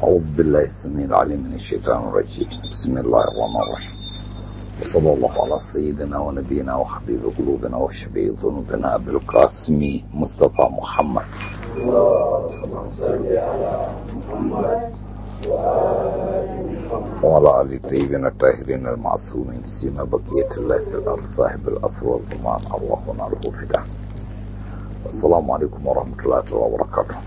أعوذ بالله السميع العليم من الشيطان الرجيم بسم الله الرحمن الرحيم وصلى الله على سيدنا ونبينا وحبيب قلوبنا وشفيع ذنوبنا أبي القاسم مصطفى محمد وعلى آل الطيبين الطاهرين المعصومين سيما بقية الله في الأرض صاحب الأصل والزمان اللهم نعرفه فداه السلام عليكم ورحمة الله وبركاته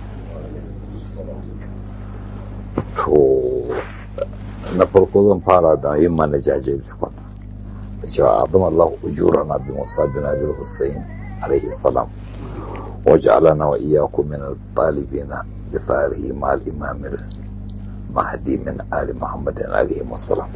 to na farko zan fara da yin mana jaje tukun da cewa azam Allah ujura na bi musabina bil Hussein alaihi salam wa ja'alana wa iyyakum min al-talibina bi tharihi ma al-imam al-mahdi min ali Muhammad alaihi salam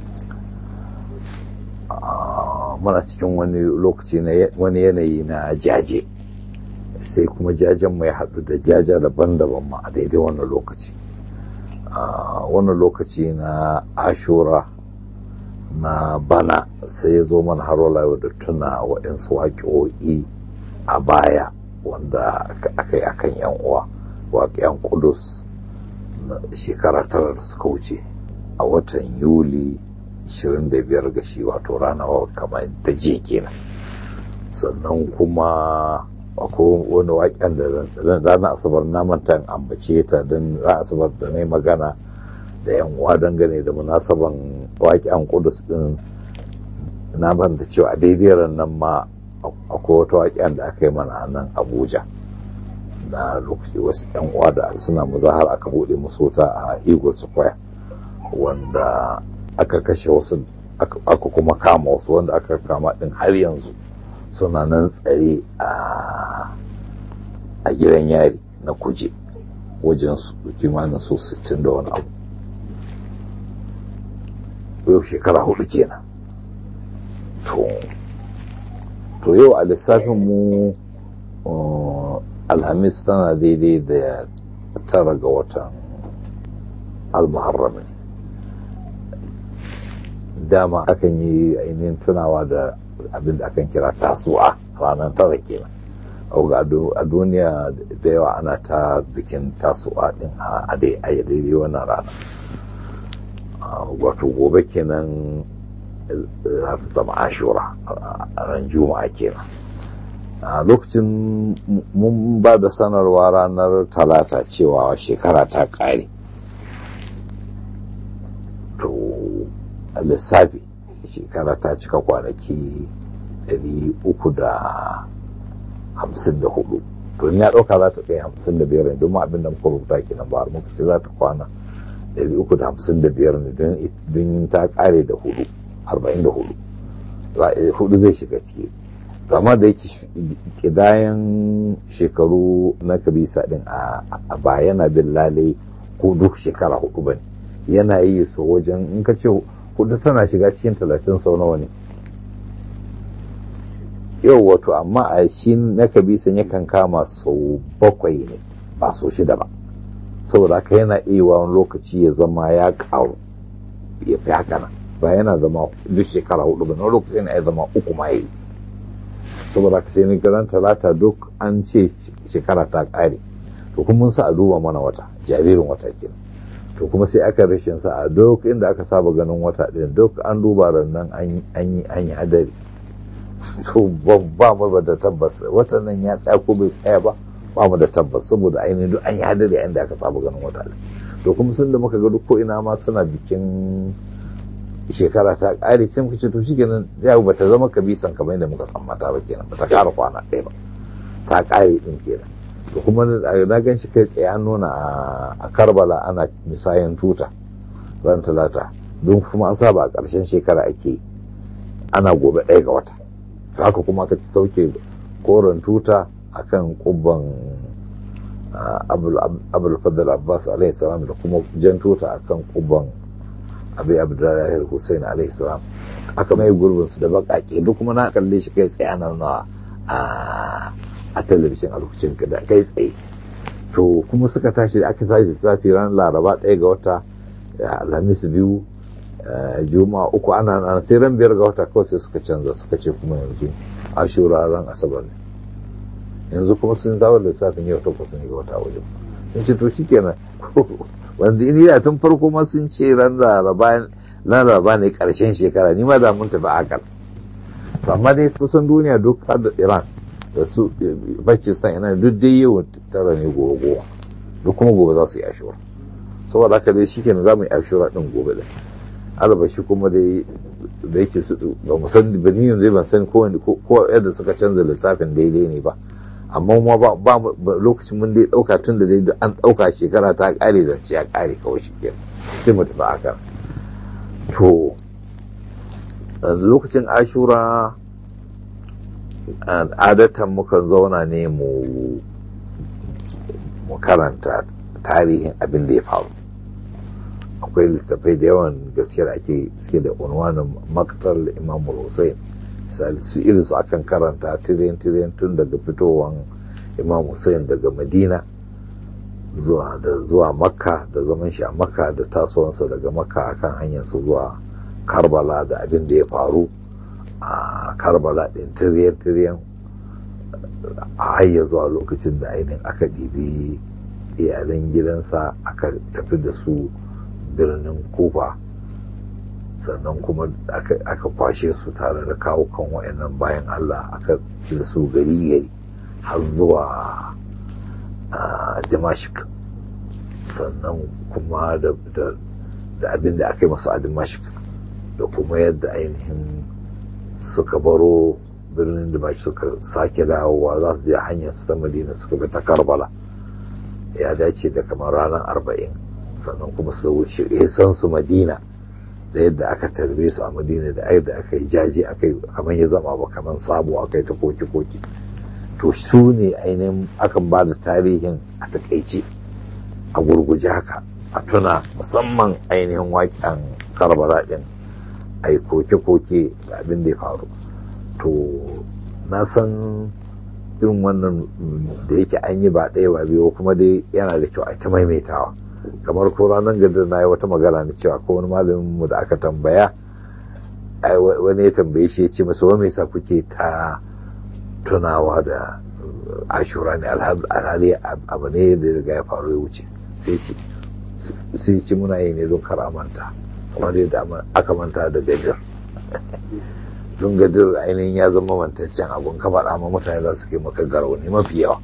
muna cikin wani lokaci na wani yanayi na jaje sai kuma jajen mai haɗu da jaja daban-daban ma a daidai wannan lokaci a wannan lokaci na ashura na bana sai ya zo mana har wala da tuna waɗansu waƙoƙi a baya wanda aka yi akan yan uwa waƙiyan kudus na shekara tara da suka wuce a watan yuli 25 ga shi wato ranar kamar ta je kenan sannan kuma akwai wani waƙen da ranar asabar na manta ambace ta don ranar asabar da na magana da yan uwa dangane da munasaban waƙen kudus din na ban da cewa a daidai nan ma akwai wata waƙen da aka yi mana a nan abuja na lokaci wasu yan uwa da suna muzahar aka buɗe musu wuta a eagle square wanda aka kashe wasu aka kuma kama wasu wanda aka kama din har yanzu suna nan tsare a gidan yari na kuje wajen kimanin su 60 da wani abu yau shekara hudu kenan to yau a lissafin mu alhamis tana daidai da tara ga watan almuharrami dama akan yi ainihin tunawa da abin da akan kira tasu'a ranar tara kenan a duniya da yawa ana ta bikin tasu'a din a daidai wannan rana wato gobe kenan za ta zama ashura a ran juma'a kenan a lokacin mun ba da sanarwa ranar talata cewa shekara ta ƙare to lissafi shekara ta cika kwanaki 354 to ya ɗauka za ta kai 55 ne domin abin da muka rubuta kenan ba muka ce za ta kwana 355 ne don ta ƙare da hudu 44 hudu zai shiga ciki kama da yake kidayen shekaru na kabisa din a ba yana bin lalai ko duk shekara hudu ba ne yana yi su wajen in ka ce hudu tana shiga cikin talatin sau nawa ne yau wato amma a shi na kabisan yakan kama sau bakwai ne ba sau shida ba saboda haka yana iya wani lokaci ya zama ya karu ya fi haka nan ba yana zama duk shekara hudu ba na lokaci yana iya zama uku ma yi saboda haka sai ni garan talata duk an ce shekara ta kare to kuma mun sa a duba mana wata jaririn wata kenan to kuma sai aka rashin sa a duk inda aka saba ganin wata din duk an duba nan an yi an yi hadari to ba mu da tabbas watan nan ya tsaya ko bai tsaya ba ba mu da tabbas saboda ainihin duk an yi hadari inda aka saba ganin wata din to kuma sun da muka ga duk ko ina ma suna bikin shekara ta ƙare sai muka ce to shikenan yau bata zama kabisan kamar yadda muka san mata ba kenan bata ƙara kwana ɗaya ba ta ƙare din kenan to kuma na gan shi kai tsaye an nuna a karbala ana misayan tuta ran talata don kuma an saba a ƙarshen shekara ake ana gobe ɗaya ga wata haka kuma aka ci sauke koren tuta akan kubban abul fadl abbas alaihi salam da kuma jan tuta akan kubban abu abdullahi hussein alaihi salam aka mai gurbin su da bakake duk kuma na kalle shi kai tsaye nan nawa a talabijin a lokacin da kai tsaye to kuma suka tashi da aka tashi zafi ran laraba ɗaya ga wata alhamis biyu juma'a uku ana nan sai ran biyar ga wata kawai sai suka canza suka ce kuma yanzu ashura ran asabar ne yanzu kuma sun dawo lissafin yau takwas ne ga wata wajen in ce to shikenan wanda ni da tun farko ma sun ce ran laraba laraba ne karshen shekara ni ma da mun tafi akal to amma dai kusan duniya duk har da iran da su pakistan ina duk dai yau tara ne gobe gowa duk kuma gobe za su yi ashura saboda haka dai shikenan za mu yi ashura din gobe da albashi kuma dai da yake su ba mu san ba ni yanzu ban san ko ko yadda suka canza lissafin daidai ne ba amma ma ba ba lokacin mun dai dauka tun da dai an dauka shekara ta kare da ya kare kawai shikenan sai mu tafi aka to lokacin ashura adatan mukan zauna ne mu mu karanta tarihin abin da ya faru akwai littattafai da yawan gaskiyar ake suke da unwanin maktar imam hussein misali su irin su akan karanta tiriyan tiriyan tun daga fitowar imam hussein daga madina zuwa da zuwa makka da zaman shi a makka da tasowansa daga makka akan hanyarsa zuwa karbala da abin da ya faru a karbala din tiriyan tiriyan a hayya zuwa lokacin da ainihin aka ɗibi iyalan gidansa aka tafi da su birnin kufa sannan kuma aka kwashe su tare da kawo kan wayannan bayan allah aka da su gari gari har zuwa damashik sannan kuma da abin da aka yi masu a damashik da kuma yadda ainihin suka baro birnin damashik suka sake dawowa za su je hanyar su ta madina suka bi ta karbala ya dace da kamar ranar arba'in sannan kuma su wuce san su madina da yadda aka tarbe su a madina da yadda aka yi jaji aka yi kamar ya zama ba kamar sabo aka yi ta koki-koki to su ne ainihin akan ba da tarihin a takaice a gurguje haka a tuna musamman ainihin waƙen karbala ɗin a yi koke-koke da abin da ya faru to na san irin wannan da yake an yi ba ɗaya ba biyu kuma dai yana da kyau a ta maimaitawa kamar ko ranar gadar na yi wata magana na cewa ko wani malamin mu da aka tambaya wani ya tambaye shi ya ce masa wani sa kuke ta tunawa da ashura ne alhali abu ne da riga ya faru ya wuce sai ce muna yi ne don kar a manta kamar yadda aka manta da gajar don gadir ainihin ya zama mantaccen abun ka faɗa ma mutane za su kai maka garau ne mafi yawa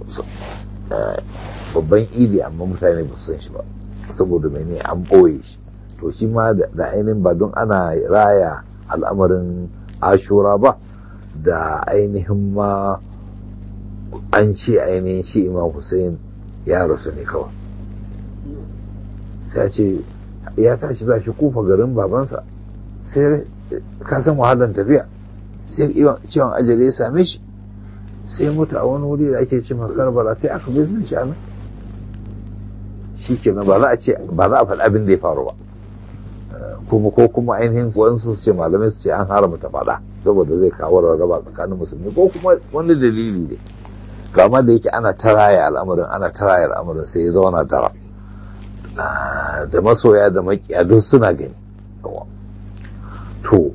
babban idi amma mutane ba su san shi ba saboda mene an ɓoye shi to shi ma da ainihin ba don ana raya al'amarin ashura ba da ainihin ma an ce ainihin shi imam hussein ya rasu ne kawai sai ce ya tashi za shi kufa garin babansa sai ka san wahalar tafiya sai ciwon ajali ya same shi sai mutu a wani wuri da ake ce karbala sai aka bai sun shanu shi kenan ba za a ce ba za a faɗi abin da ya faru ba kuma ko kuma ainihin wasu su ce malamai su ce an haramta faɗa saboda zai kawo rarraba tsakanin musulmi ko kuma wani dalili ne kama da yake ana taraya al'amarin ana taraya al'amarin sai ya zauna dara da masoya da makiya duk suna gani to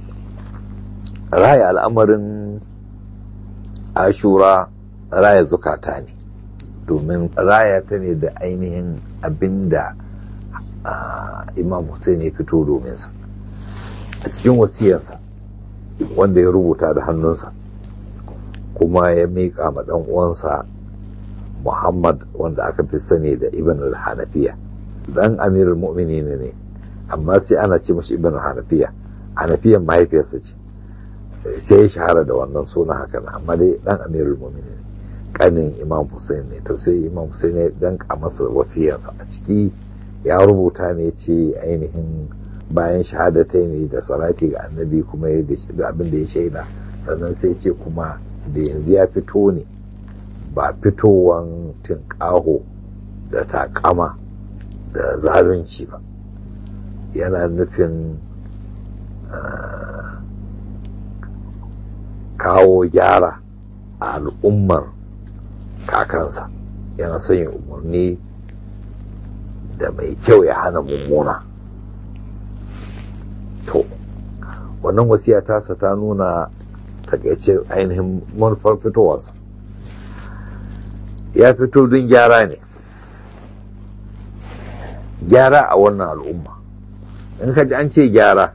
raya al'amarin ashura raya zukata ne domin raya ta ne da ainihin abinda imam Hussein ya fito dominsa a cikin wasiyarsa wanda ya rubuta da hannunsa kuma ya miƙa ma ɗan uwansa muhammad wanda aka fi sani da ibn al-hanafiya dan amirul mu'mini ne amma sai ana ce mashi ibn al-hanafiya hanafiyan mahaifiyarsa ce sai ya shahara da wannan suna haka amma dai dan amirul mu'mini ne kanin imam hussein ne to sai imam hussein ya danka masa wasiyarsa a ciki ya rubuta ne ce ainihin bayan shahadatai ne da salati ga annabi kuma ya da abin da ya shaida sannan sai ce kuma da yanzu ya fito ne ba fitowan tinƙaho da takama da zalunci ba yana nufin kawo gyara a al'ummar kakansa yana son yin umarni da mai kyau ya hana mummuna to wannan wasiya tasa ta nuna takaice ainihin manufar fitowarsa ya fito don gyara ne gyara a wannan al'umma in ka ji an ce gyara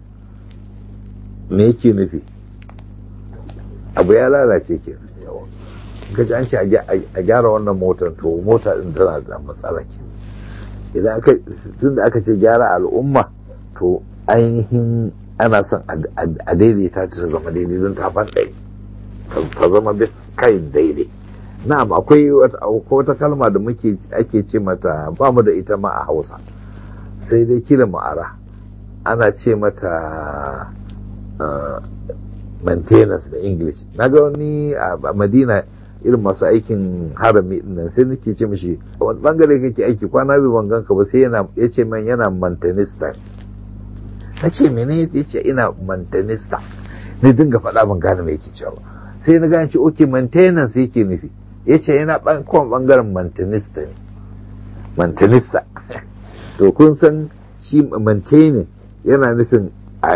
me yake nufi abu ya lalace ke ka ji an ce a gyara wannan motar to mota din tana da matsala ke idan aka tun da aka ce gyara al'umma to ainihin ana son a daidaita ta zama daidai don ta ɗaya ta zama bis kai daidai na'am akwai wata kalma da muke ake ce mata ba mu da ita ma a hausa sai dai kila ma'ara ana ce mata maintenance da english na ga wani a madina irin masu aikin harami nan sai nake ce mishi wani bangare kake aiki kwana biyu ban ganka ba sai yana ya ce man yana mantanista na ce mene ya ce ina mantanista ne dinga faɗa ban gane me yake cewa sai na gane ce ok maintenance yake nufi ya ce yana kowane bangaren mantanista ne mantanista to kun san shi maintaining yana nufin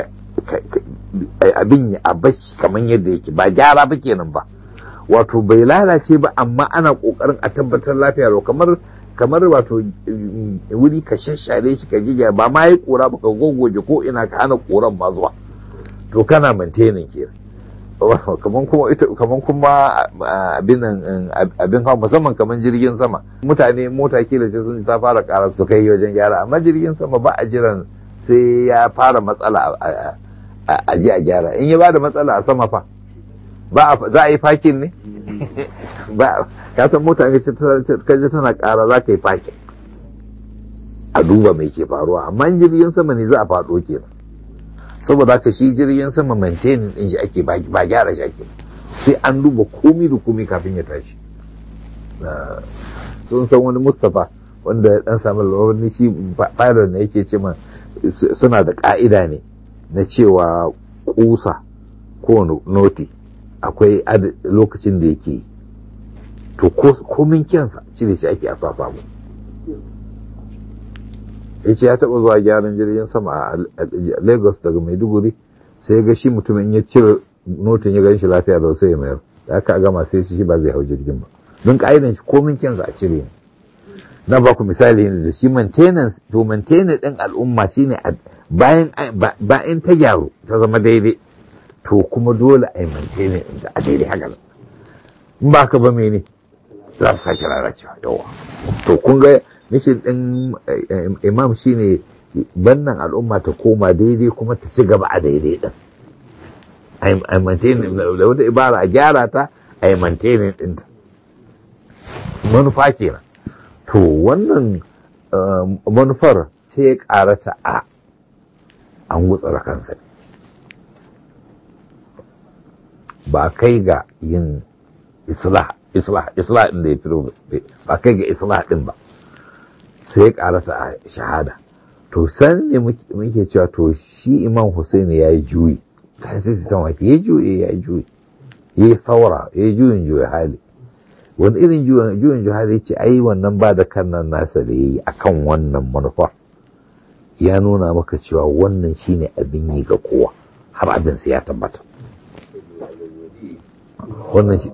abin a bashi kamar yadda yake ba gyara ba kenan ba wato bai lalace ba amma ana kokarin a tabbatar lafiya lau kamar kamar wato wuri ka shashare shi ka giga ba ma yi kora ba ka gogoje ko ina ka hana koran ma zuwa to kana maintaining kenan kaman kuma ita kaman kuma abin abin hawa musamman kaman jirgin sama mutane mota kila ce sun ta fara ƙara su kai wajen gyara amma jirgin sama ba a jiran sai ya fara matsala a ji a gyara in ya ba da matsala a sama fa ba za a yi fakin ne ba ka san mota ne ka ji tana ƙara za ka yi fakin a duba mai ke faruwa amma jirgin sama ne za a faɗo kenan saboda haka shi jirgin sama maintaining din shi ake ba gyara shi ake sai an duba komi da komi kafin ya tashi sun san wani mustapha wanda ya dan samu wani shi pilot ne yake ce ma suna da ka'ida ne na cewa kusa ko noti akwai lokacin da yake to komin kyansa cire shi ake a sa samu ya ce ya taɓa zuwa gyaran jirgin sama a lagos daga maiduguri sai ga shi mutumin ya cire notin ya gan shi lafiya da sai ya mayar da aka gama sai shi ba zai hau jirgin ba don ka'idan shi komin kyansa a cire ne na ba ku misali ne da shi maintenance to maintenance ɗin al'umma shine bayan bayan ta gyaru ta zama daidai to kuma dole a yi maintenance ɗin a daidai haka in ba ka ba mene za su sake lalacewa yawa to kun ga mishin ɗin imam shine bannan al'umma ta koma daidai kuma ta ci gaba a daidai ɗin a maintaining da wata ibara a gyara ta a yi maintaining ɗinta manufa kenan to wannan manufar ta ya karata a an gutsara kansa ba kai ga yin islah islah islah ɗin da ya fito ba kai ga islah ɗin ba sai ya karata a shahada to san ne muke cewa to shi imam Hussein ya yi juyi ta sai su tamaki ya juyi ya juyi ya yi saura ya yi juyin juyi hali wani irin juyin juyi hali ce ai wannan ba da kan nan nasa da ya yi a kan wannan manufa ya nuna maka cewa wannan shine abin yi ga kowa har abin sai ya tabbata wannan shi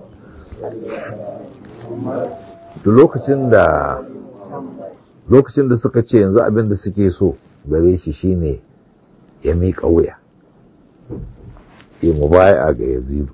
lokacin da lokacin da suka ce yanzu abin da suke so gare shi shine ya miƙa wuya ya mubaya ga yazidu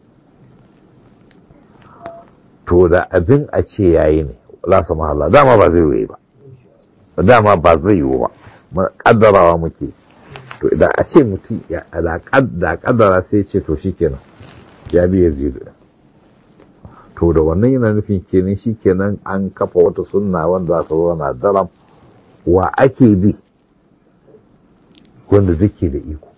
to da abin a ce yayi ne lasa mahalla dama ba zai yi ba dama ba zai yi ba kaddarawa muke to idan a ce mutum da kaddara sai ce to shikenan ya bi yazidu to da wannan yana nufin kenan shi kenan an kafa wata sunna wanda za ta zo na daram wa ake bi wanda duke da iko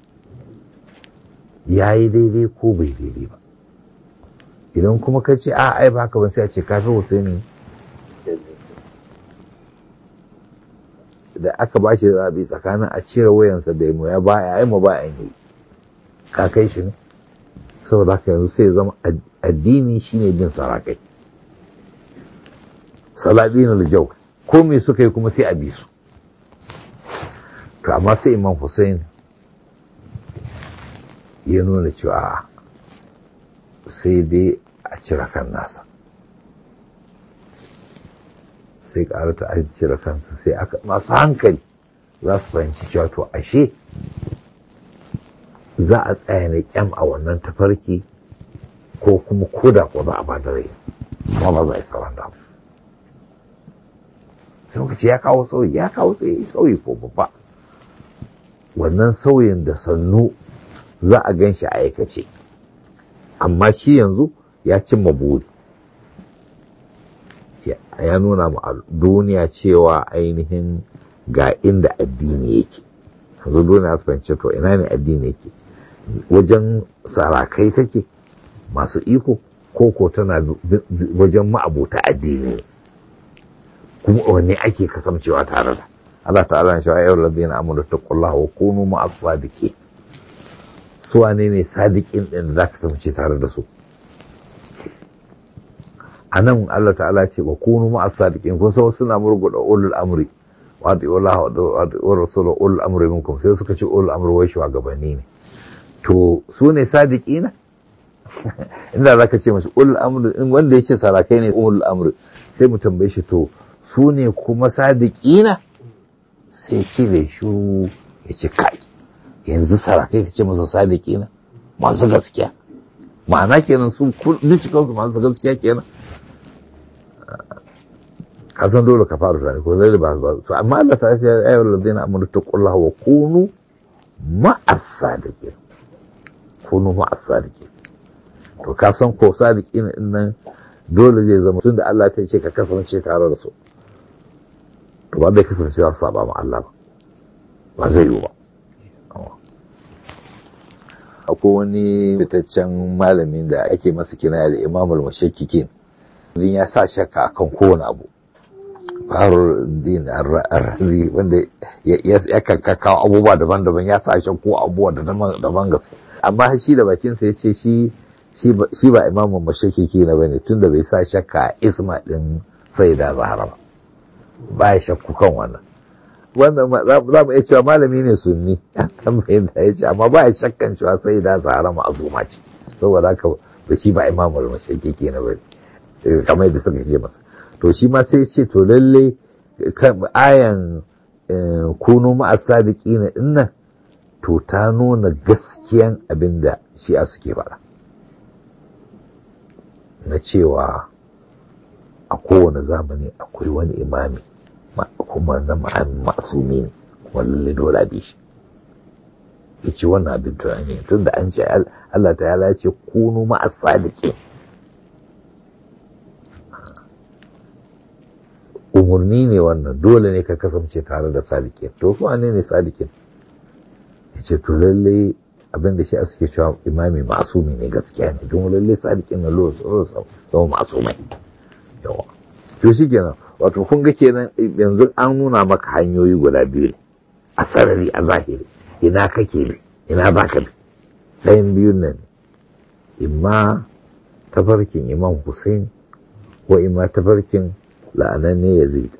ya yi daidai ko bai daidai ba idan kuma ka ce a ai ba haka ba sai a ce kafin husaini da aka ba shi zaɓi tsakanin a cire wayansa da ya ba ya aima ba ya yi ka kai shi ne saboda haka yanzu sai zama addini shine bin sarakai saladin aljau ko me suka yi kuma sai a bi su to amma sai imam hussein ya nuna cewa sai dai a cire kan nasa sai ƙara ta cire kansu sai aka masu hankali za su fahimci cewa to ashe za a tsaya ne kyam a wannan tafarki ko kuma koda ko za a ba da rai amma ba za a yi sauran da sai muka ce ya kawo sauyi ya kawo sauyi ko babba wannan sauyin da sannu za a gan shi a aikace amma shi yanzu ya cimma buri ya nuna ma duniya cewa ainihin ga inda addini yake yanzu duniya su fahimci to ina ne addini yake wajen sarakai take masu iko koko tana wajen ma'abuta addini kuma wanne ake kasancewa tare da Allah ta'ala ya sha'a yawon ladina amuru ta kullaha wa kunu ma'as sadiki su wane ne sadiƙin ɗin da za ka kasance tare da su a nan Allah ta'ala ce wa kunu ma'as sadiqin kun san suna murguda ulul amri wa ati Allah wa rasuluhu ulul amri minkum sai suka ce ulul amri wai shugabanni ne to su ne sadiqina inda zaka ce musu ulul amri in wanda yace sarakai ne ulul amri sai mu tambaye shi to su ne kuma sadiqina sai kire shu ya ce kai yanzu sarakai ka ce masa sadiqina masu gaskiya ma'ana kenan su duk cikinsu masu gaskiya kenan ka san dole ka fara tunani ko zai ba ba to amma Allah ta ce ayyul ladina amanu taqullaha wa kunu ma'as sadiqin kunu ma'as sadiqin to ka san ko sadiqin din nan dole zai zama tunda Allah ta ce ka kasance tare da su to ba bai kasance za su saba ma Allah ba ba zai yi ba akwai wani fitaccen malamin da ake masa kinaya da imamul mashakkikin din ya sa shakka akan kowane abu farul din arrazi wanda ya kawo abubuwa daban-daban ya sa shakku abubuwa da daban gaske amma shi da bakinsa ya ce shi shi ba imamun mashakiki na bane tunda bai sa shakka isma din sai da zahara ba ba ya shakku kan wannan wannan za mu iya cewa malami ne sunni kan fahimta ya ce amma ba ya shakkan cewa sai da zahara ma'azuma ce saboda haka ba shi ba imamul mashakiki na bane kamar yadda suka ce masa to shi ma sai ce to lalle ayan kunu ma'as sadiqina dinnan to ta nuna gaskiyan abin da shi'a suke faɗa na cewa a kowane zamani akwai wani imami kuma na ma'ami masumi ne kuma lalle dole bi shi ya ce wannan abin tunani tun da an ce Allah ta yala ce kunu ma'as sadiqin umarni ne wannan dole ne ka kasance tare da sadiqin to su ne ne sadiqin ya ce to lalle abin da shi a suke cewa imami masumi ne gaskiya ne don lalle sadiqin na lura tsoro zama masumai yawa to shi kenan wato kun ga kenan yanzu an nuna maka hanyoyi guda biyu ne a sarari a zahiri ina kake bi ina za ka bi ɗayan biyun nan imma tafarkin imam Hussein ko imma tafarkin la'ananne Yazid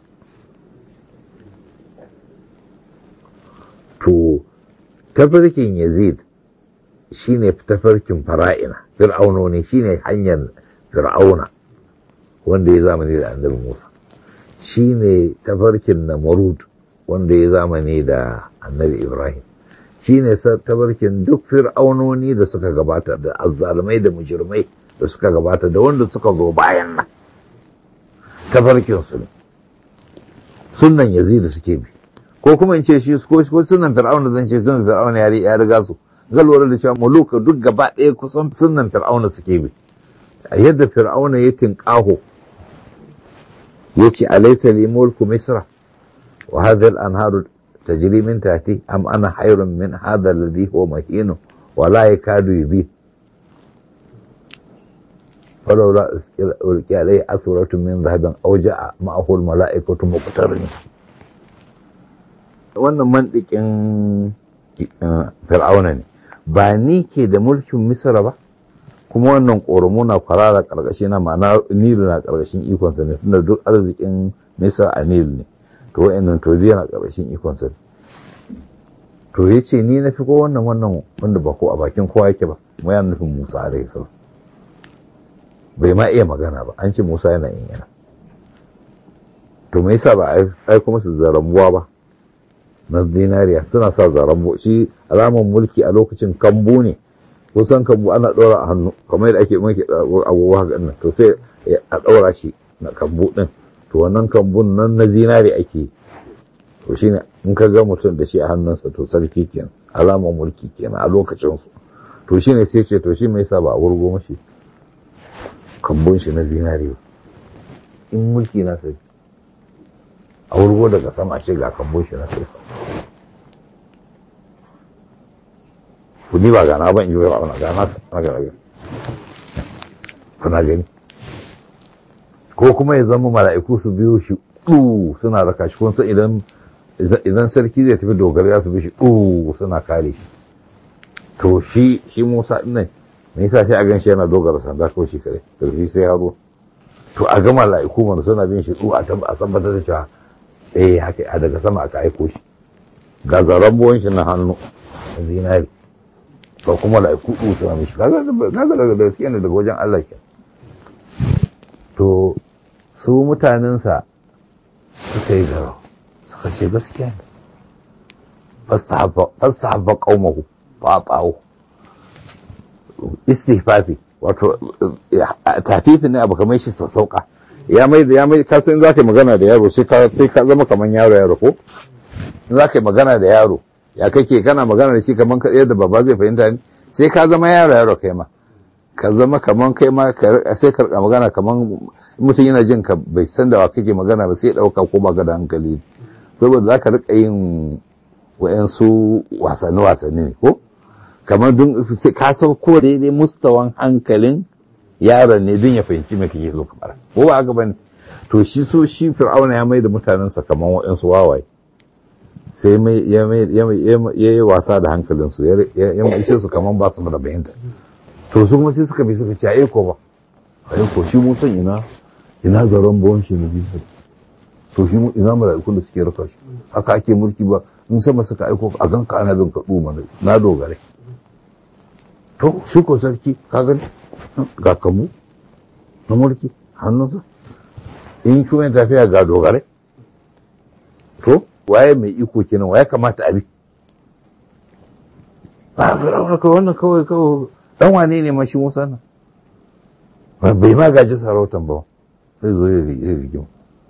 to tafarkin Yazid shine tafarkin fara'ina fir'aunoni shine hanyar fir'auna wanda ya zamani da annabi Musa shine tafarkin Namrud wanda ya zamani da annabi Ibrahim shine tafarkin duk fir'aunoni da suka gabata da azzalumai da mujirmai da suka gabata da wanda suka zo bayan nan tafarkin su ne sunnan Yazid suke bi ko kuma in ce shi ko sunan fir'auna zan ce sunan fir'auna ya riga su ga lura da cewa muluka duk gaba ɗaya kusan sunan fir'auna suke bi yadda fir'auna ya tinƙaho ya ce alaisa li mulku misra wa hadhihi al-anharu tajri min tahti am ana hayrun min hadha alladhi huwa mahin wa la yakadu yubi فلولا ألقي عليه أسورة من ذهب أو جاء معه الملائكة مقترنين wannan mantikin fir'auna ne ba ni ke da mulkin misra ba kuma wannan ƙoramu na kwarara ƙarƙashi na ma'ana nilu na ƙarƙashin ikonsa ne tunda duk arzikin misra a nilu ne to wa'annan to na ƙarƙashin ikonsa ne to ya ce ni na fi ko wannan wannan wanda ba ko a bakin kowa yake ba kuma yana nufin musa alaihi salam bai ma iya magana ba an ce musa yana yin yana to me yasa ba a aiko musu zarambuwa ba na zinariya suna sa zarambu shi alamar mulki a lokacin kambu ne kusan kambu ana ɗora a hannu kamar yadda ake mulki abubuwa haka nan to sai a ɗora shi na kambu ɗin to wannan kambun nan na zinari ake to shine in ka ga mutum da shi a hannunsa to sarki kenan alamar mulki kenan a lokacin su to shine sai ce to shi me yasa ba a wurgo mashi kambun shi na zinari in mulki na sai a wurgo daga sama ce ga kambun shi na sai ku ni ba gana ban yi wa gana gana na gana kuna gani ko kuma ya zama mala'iku su biyo shi ɗu suna raka shi kun san idan idan sarki zai tafi dogara ya su bi shi ɗu suna kare shi to shi shi Musa din nan me yasa sai a gan shi yana dogara sanda ko shi kare to shi sai haro to a ga mala'iku mana suna bin shi ɗu a tabbatar da cewa eh haka a daga sama aka aiko shi ga zaren buwan shi na hannu zinari ba kuma mala'iku ɗu suna mishi kaga daga da suke daga wajen Allah ke to su mutanensa suka yi garo suka ce gaskiya ne fasta haɓa ƙaumahu ba ɓawo istihfafi wato tafifi ne abu kamar shi sassauka ya mai da ya mai ka san za ka yi magana da yaro sai ka sai ka zama kamar yaro yaro ko in za ka yi magana da yaro ya kake kana magana da shi kamar yadda baba zai fahimta ne sai ka zama yaro yaro kai ma ka zama kaman kai ma sai ka magana kaman mutum yana jin ka bai san da wa kake magana ba sai dauka ko ba ga da hankali saboda za ka rika yin wayansu wasanni wasanni ne ko kamar dun sai ka sauko daidai mustawan hankalin yaron ne dun ya fahimci me kake so ka fara ko ba haka bane to shi so shi fir'auna ya mai da mutanensa kaman wayansu wawaye sai mai ya yi wasa da hankalinsu ya mai su kaman ba su da bayanta to su kuma sai suka bi suka ce a ko ba a ko shi mun san ina ina zaren bawon shi na biyu to shi ina mala'ikun da suke raka shi haka ake mulki ba in sama suka aiko a ganka ana bin ka tsuma na dogare to shi ko sarki ka gani ga kamu na mulki hannunsa in kuma tafiya ga dogare to waye mai iko kenan waye kamata a bi ba fir'auna kawai wannan kawai kawai dan wane ne mashi Musa nan bai ma gaji sarautan ba sai zo ya rigima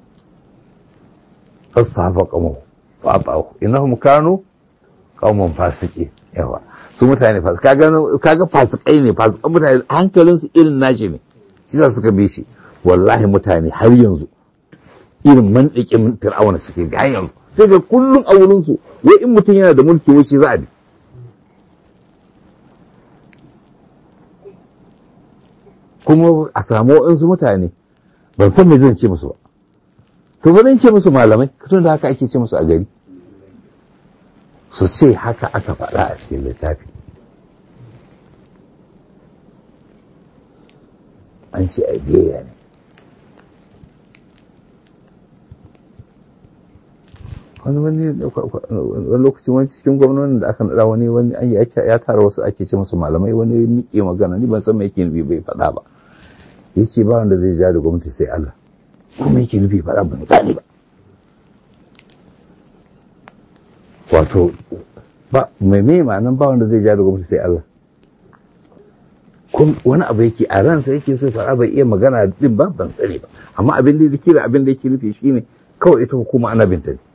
fasta hafa kamo fa ta'u innahum kanu qauman fasiki yawa su mutane fasik kaga kaga fasikai ne fasikan mutane hankalin su irin nashi ne shi za suka bi shi wallahi mutane har yanzu irin mandikin fir'auna suke ga yanzu sai ga kullun a wurin su wai in mutum yana da mulki wai shi za a bi kuma a samu waɗansu mutane ban san me zan ce musu ba to ba zan ce musu malamai tun da haka ake ce musu a gari su ce haka aka faɗa a cikin littafi an ce a biya ne wani wani wani lokacin wani cikin gwamnonin da aka naɗa wani wani an ya tara wasu ake ce musu malamai wani miƙe magana ni ban san me yake nufi bai faɗa ba ya ce ba wanda zai ja da gwamnati sai Allah kuma yake nufi faɗa ban gane ba wato ba mai mai ma'anan ba wanda zai ja da gwamnati sai Allah wani abu yake a ransa yake so faɗa bai iya magana din ba ban sani ba amma abin da yake da abin da yake nufi shine kawai ita hukuma ana binta ne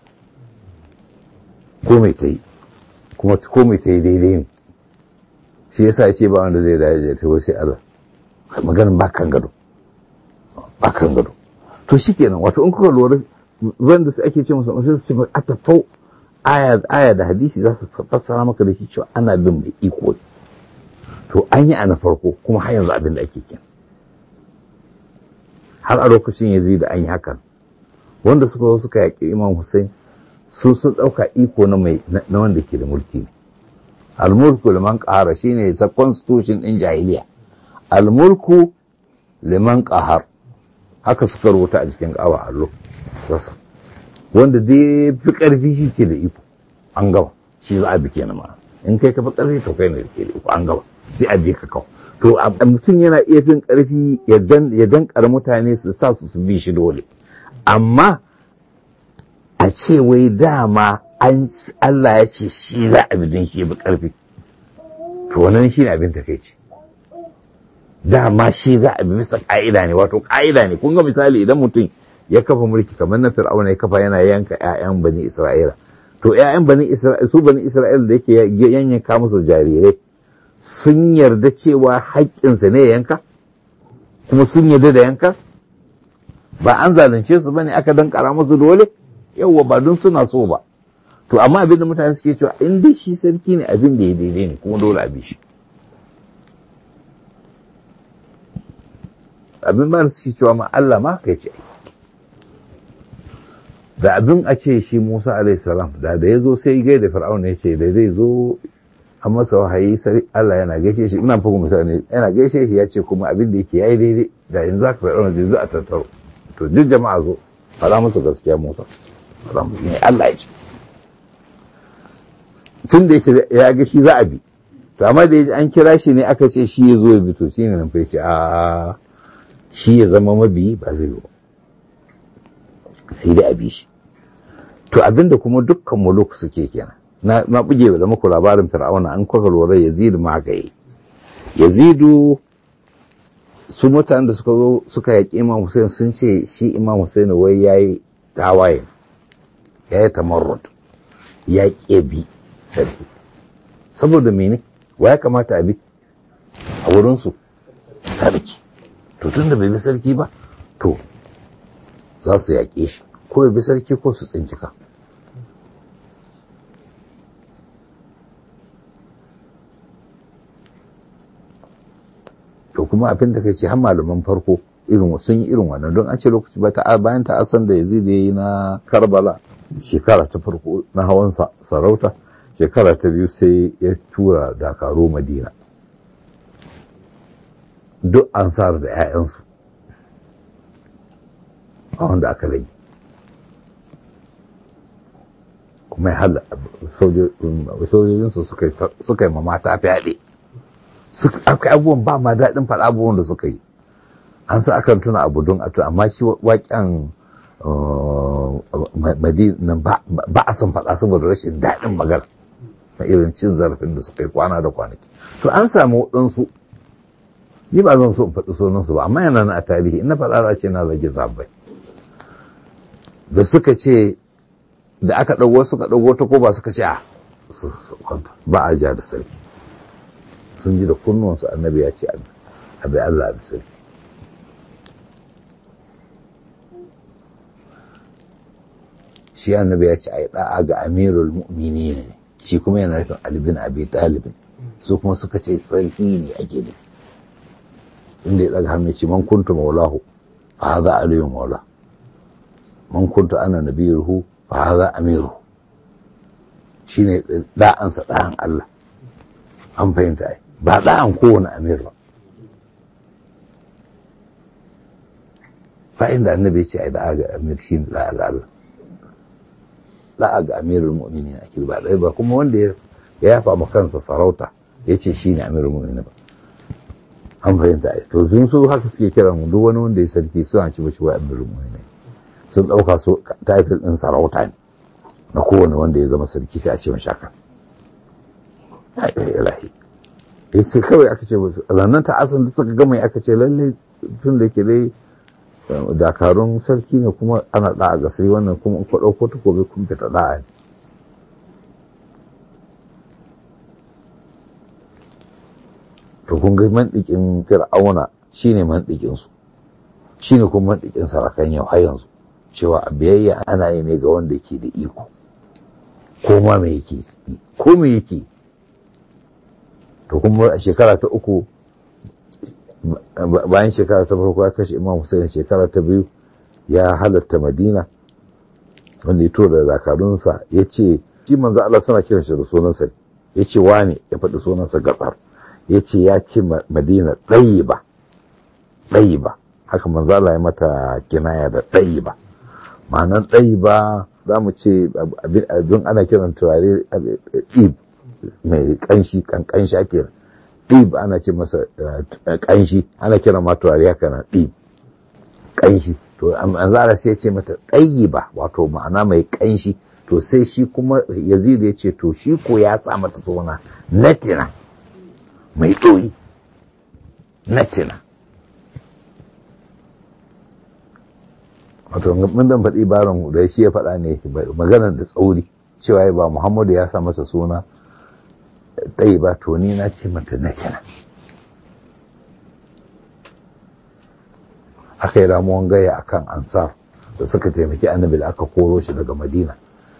ko mai ta yi kuma ko mai ta yi daidai ne shi yasa ya ce ba wanda zai dace ta sai Allah maganin ba kan gado ba kan gado to shikenan wato in kuka lura wanda su ake ce musu sai su ce a tafau aya aya da hadisi za su fassara maka da shi cewa ana bin mai iko to an yi a na farko kuma har yanzu abin da ake kin har a lokacin ya da an yi hakan wanda suka zo suka yaƙi imam hussein su sun ɗauka iko na mai na wanda ke da mulki ne almulku liman ƙahara shine sa constitution ɗin jahiliya almulku liman ƙahar haka suka rubuta a cikin ƙawa allo wanda dai fi ƙarfi shi ke da iko an gaba shi za a bi kenan ma in kai ka fi ƙarfi to kai ne da ke da iko an gaba sai a bi ka kawo to mutum yana iya fin ƙarfi ya dankar mutane su sa su su bi shi dole amma a ce wai dama Allah ya ce shi za a bi don shi bi ƙarfi to wannan shi ne abin takaici dama shi za a bi bisa ƙa'ida ne wato ƙa'ida ne kun ga misali idan mutum ya kafa mulki kamar na fir'auna ya kafa yana yanka 'ya'yan bani isra'ila to 'ya'yan bani isra'ila su bani isra'ila da yake yanyanka musu jarirai sun yarda cewa haƙƙinsa ne yanka kuma sun yarda da yanka ba an zalunce su bane aka dankara musu dole yawwa ba don suna so ba to amma abin da mutane suke cewa in dai shi sarki ne abin da ya daidai ne kuma dole a bi shi abin ba suke cewa ma Allah ma kai ce da abin a ce shi Musa alaihi salam da da ya zo sai gai da Fir'auna ya ce da zai zo a masa wahayi sai Allah yana gaishe shi ina fago misali yana gaishe shi ya ce kuma abin da yake yayi daidai da yanzu aka Fir'auna zai zo a tattaro to duk jama'a zo fara musu gaskiya Musa fara musu ne Allah ya ce tun da yake ya ga shi za a bi to amma da an kira shi ne aka ce shi ya zo ya bi to shine nan fa ya ce a shi ya zama mabiyi ba zai yi ba sai dai a bi shi to abinda kuma dukkan muluk suke kenan na na buge da muku labarin fir'auna an kwaka lura yazid ma ga yi yazidu su mutanen da suka zo suka yaƙi imam hussein sun ce shi imam hussein wai yayi tawaye yayi tamarrud ya bi sarki saboda mene wa ya kamata a bi a wurinsu sarki to tun da bai bi sarki ba to za su yaƙe shi ko ya bi sarki ko su tsincika to kuma abin da kai ce har malaman farko irin sun yi irin wannan don an ce lokaci ba ta bayan ta asan da yazid ya yi na karbala shekara ta farko na hawan sarauta shekara ta biyu sai ya tura dakaru madina duk ansar da 'ya'yansu a wanda aka rage kuma ya hala sojojinsu suka yi ma mata fyaɗe aka abubuwan ba ma daɗin faɗa abubuwan da suka yi an sa akan tuna abu don a amma shi waƙen madina ba a son faɗa saboda rashin daɗin magana na irin cin zarafin da suka yi kwana da kwanaki to an samu waɗansu ni ba zan so in faɗi sunansu ba amma yana na a tarihi ina faɗa za ce na zage zabai da suka ce da aka ɗago suka ɗago ta ko ba suka ce a ba a ja da sarki sun ji da kunnuwansu annabi ya ce abi Allah abi sarki shi annabi ya ce a yi ɗa'a ga amirul mu'mini ne shi kuma yana nufin albin abi talibin su kuma suka ce sarki ne ake ne inda ya ɗaga hannu ce man kuntu maulahu fa haza aliyu maula man kuntu ana nabiyuhu fa haza amiru shine da'ansa da'an Allah an fahimta ai ba da'an kowane amir ba fa inda annabi ya ce ai da'a ga amir shine da'a ga Allah da'a ga amirul mu'minin ake ba dai ba kuma wanda ya yafa ma kansa sarauta ya ce shine amirul mu'minin ba an fahimta ai to sun su haka suke kiran duk wani wanda ya sarki suna ci bashi wa amirul mu'minin sun ɗauka su title ɗin sarauta ne na kowane wanda ya zama sarki sai a ce mashi haka ilahi sai kawai aka ce ranar ta asan da suka gama aka ce lallai tun da ke dai dakarun sarki ne kuma ana ɗa'a ga sai wannan kuma in ku ɗauko takobi kun fita ɗa'a ne to kun ga mandikin fir'auna shine mandikin su shine kuma mandikin sarakan yau har yanzu cewa a biyayya ana yi ne ga wanda ke da iko ko ma me yake ko me yake to kuma a shekara ta uku bayan shekara ta farko ya kashe imam Hussein shekara ta biyu ya halatta madina wanda ya tura da zakarunsa ya ce shi manzo Allah suna kiran shi da sunansa ya ce wane ya faɗi sunansa gatsar ya ce ya ce madina ɗayi ba ɗayi ba haka manzo Allah ya mata kinaya da ɗayi ba ma'anar ɗayi ba za mu ce abin ana kiran turare ɗib mai ƙanshi ƙanshi ake ɗib ana ce masa ƙanshi ana kiran ma turare haka na ɗib ƙanshi to manzara sai ce mata ɗayi ba wato ma'ana mai ƙanshi to sai shi kuma yazidu ya ce to shi ko ya sa mata suna natina mai ɗoyi natina wato mun dan faɗi barin da shi ya faɗa ne maganar da tsauri cewa ba muhammadu ya sa mata suna ɗayi ba to ni na ce mata natina aka yi ramuwan gaya akan ansar da suka taimaki annabi da aka koro shi daga madina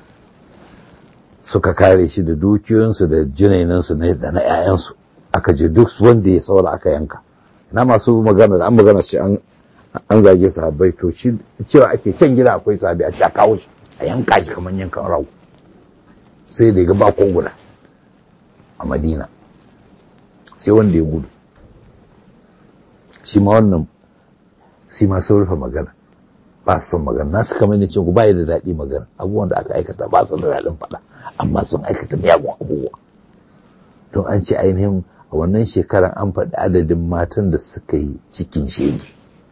suka kare shi da dukiyoyinsu da jinainansu da na 'ya'yansu aka je duk wanda ya saura aka yanka na masu magana da an magana shi an zage sahabbai to shi cewa ake can gida akwai sahabi a ca kawo shi a yanka shi kamar yankan rago sai da ga bakon guda a madina sai wanda ya gudu shi ma wannan sai ma sun rufe magana ba su son magana nasu kamar ne ce ku ba da daɗi magana abubuwan da aka aikata ba su da daɗin faɗa amma sun aikata miyagun abubuwa don an ce ainihin a wannan shekarar an faɗi adadin matan da suka yi cikin shege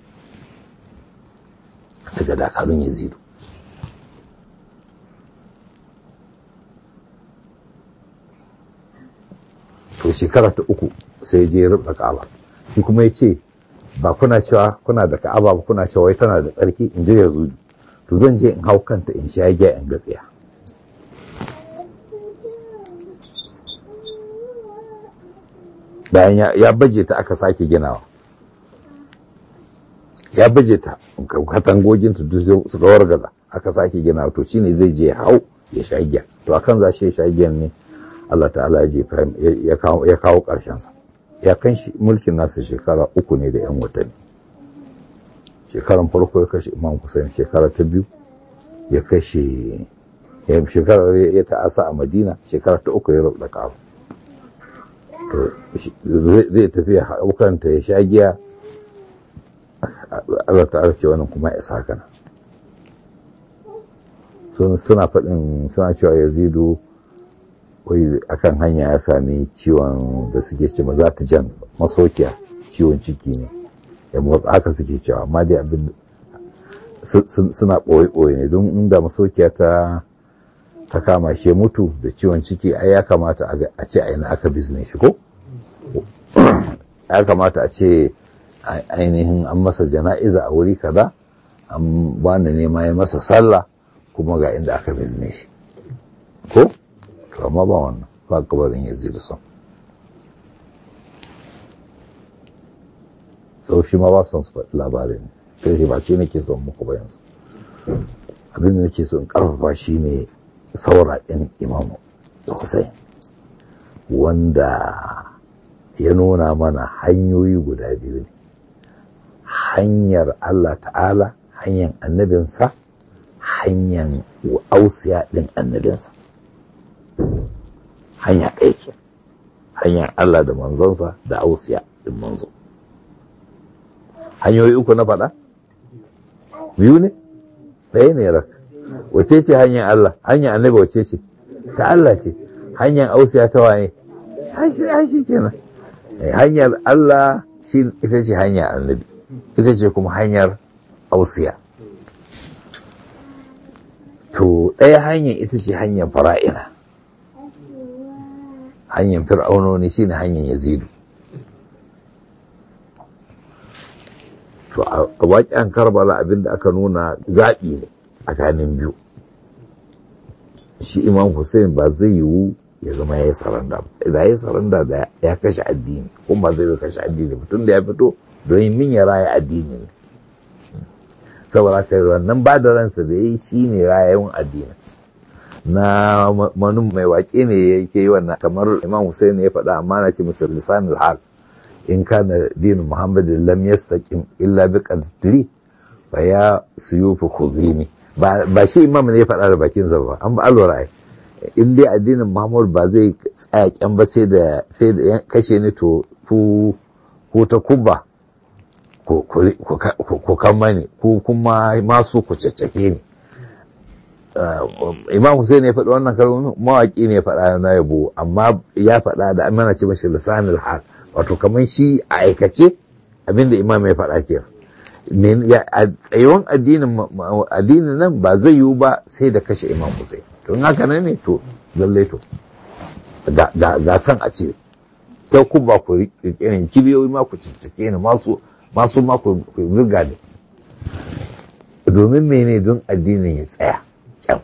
daga dakarun yazidu to shekara ta uku sai je rubda ka'aba shi kuma ya ce ba kuna cewa kuna da ka'aba ba kuna cewa wai tana da tsarki in ji yazudu to zan je in hau kanta in sha giya in gatsiya bayan ya baje ta aka sake ginawa ya baje ta katangogin ta duk suka wargaza aka sake ginawa to shine zai je hau ya sha giya to akan za shi ya sha giyan ne Allah ta'ala ya jefa ya kawo ya kawo karshen sa ya kan shi mulkin nasa shekara uku ne da yan watanni shekaran farko ya kashe Imam Hussein shekara ta biyu ya kashe ya shekara ya ta'asa a Madina shekara ta uku ya rubuta kawo zai tafi haukanta ya sha giya Allah ta'ala ce wannan kuma ya sa haka suna faɗin suna cewa yazidu wai akan hanya ya sami ciwon da suke ce ma za ta jan masokiya ciwon ciki ne ya motsa haka suke cewa amma dai abin suna ɓoye-ɓoye ne don inda masokiya ta ta kama shi mutu da ciwon ciki ai ya kamata a ce aina aka bizne shi ko ya kamata a ce ainihin an masa jana'iza a wuri kaza an bani nema ya masa sallah kuma ga inda aka bizne shi ko to amma ba wannan ba kabarin ya zai son sau shi ma ba son su faɗi labarin kai shi ba ce nake son muku ba yanzu abin da nake so in karfafa shi ne saura ɗin imamu Hussein wanda ya nuna mana hanyoyi guda biyu ne hanyar Allah ta'ala hanyar annabinsa hanyar ausiya ɗin annabinsa hanya ɗaya ke hanyar Allah da manzansa da ausiya ɗin manzo hanyoyi uku na faɗa biyu ne ɗaya ne rak wace ce hanyar Allah hanyar annabi wace ce ta Allah ce hanyar ausiya ta waye shi kenan hanyar Allah shi ita ce hanyar annabi ita ce kuma hanyar ausiya to ɗaya hanyar ita ce hanyar fara'ina hanyar fir'aunoni shi ne hanyar yazidu to a waƙen karbala abinda aka nuna zaɓi ne tsakanin biyu shi imam hussein ba zai yiwu ya zama ya yi saranda ba da ya yi saranda da ya kashe addini kuma ba zai yi kashe addini ba tun da ya fito don min ya raya addini ne saboda ka wannan ba da ransa da ya yi shi ne rayayin addini na manun mai waƙe ne ya yi wannan kamar imam hussein ya faɗa amma na ce musu lisanul hal in kana dinin muhammadin lam yastaqim illa bi qadri fa ya suyufu khuzimi ba shi imam ne ya faɗa da bakin sa ba an ba alwara ai in dai addinin muhammad ba zai tsaya kyan ba sai da sai da kashe ni to ku ku ta kubba ku kan mani ku kuma masu ku caccake ni imam Hussein ya faɗi wannan kalmomi mawaƙi ne ya faɗa na yabo amma ya faɗa da amana ce mashi lisanul hal wato kamar shi a aikace abinda imam ya faɗa ke tsayuwan addinin nan ba zai yiwu ba sai da kashe imam Hussein to haka nan ne to lallai to ga kan a ce sai ku ba ku irin kibiyoyi ma ku ciccike ni masu masu ma ku riga ne domin mene don addinin ya tsaya kyan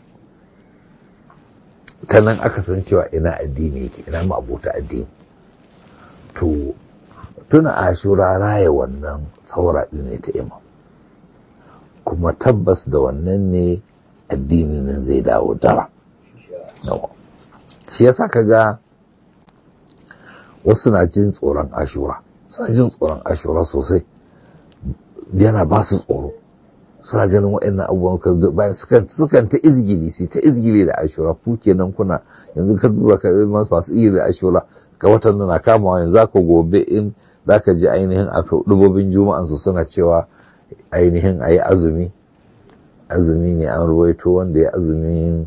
ta nan aka san cewa ina addini yake ina ma abota addini to tuna ashura raya wannan saura ne ta imam kuma tabbas da wannan ne addini nan zai dawo dara shi yasa ka ga wasu na jin tsoron ashura suna jin tsoron ashura sosai yana ba su tsoro suna ganin waɗannan abubuwan bayan sukan ta izgili su ta izgili da ashura ku kenan kuna yanzu ka duba ka masu masu iya da ashura ga watan na kamawa yanzu ka gobe in za ka ji ainihin a dubobin juma'an su suna cewa ainihin a yi azumi azumi ne an ruwaito wanda ya azumin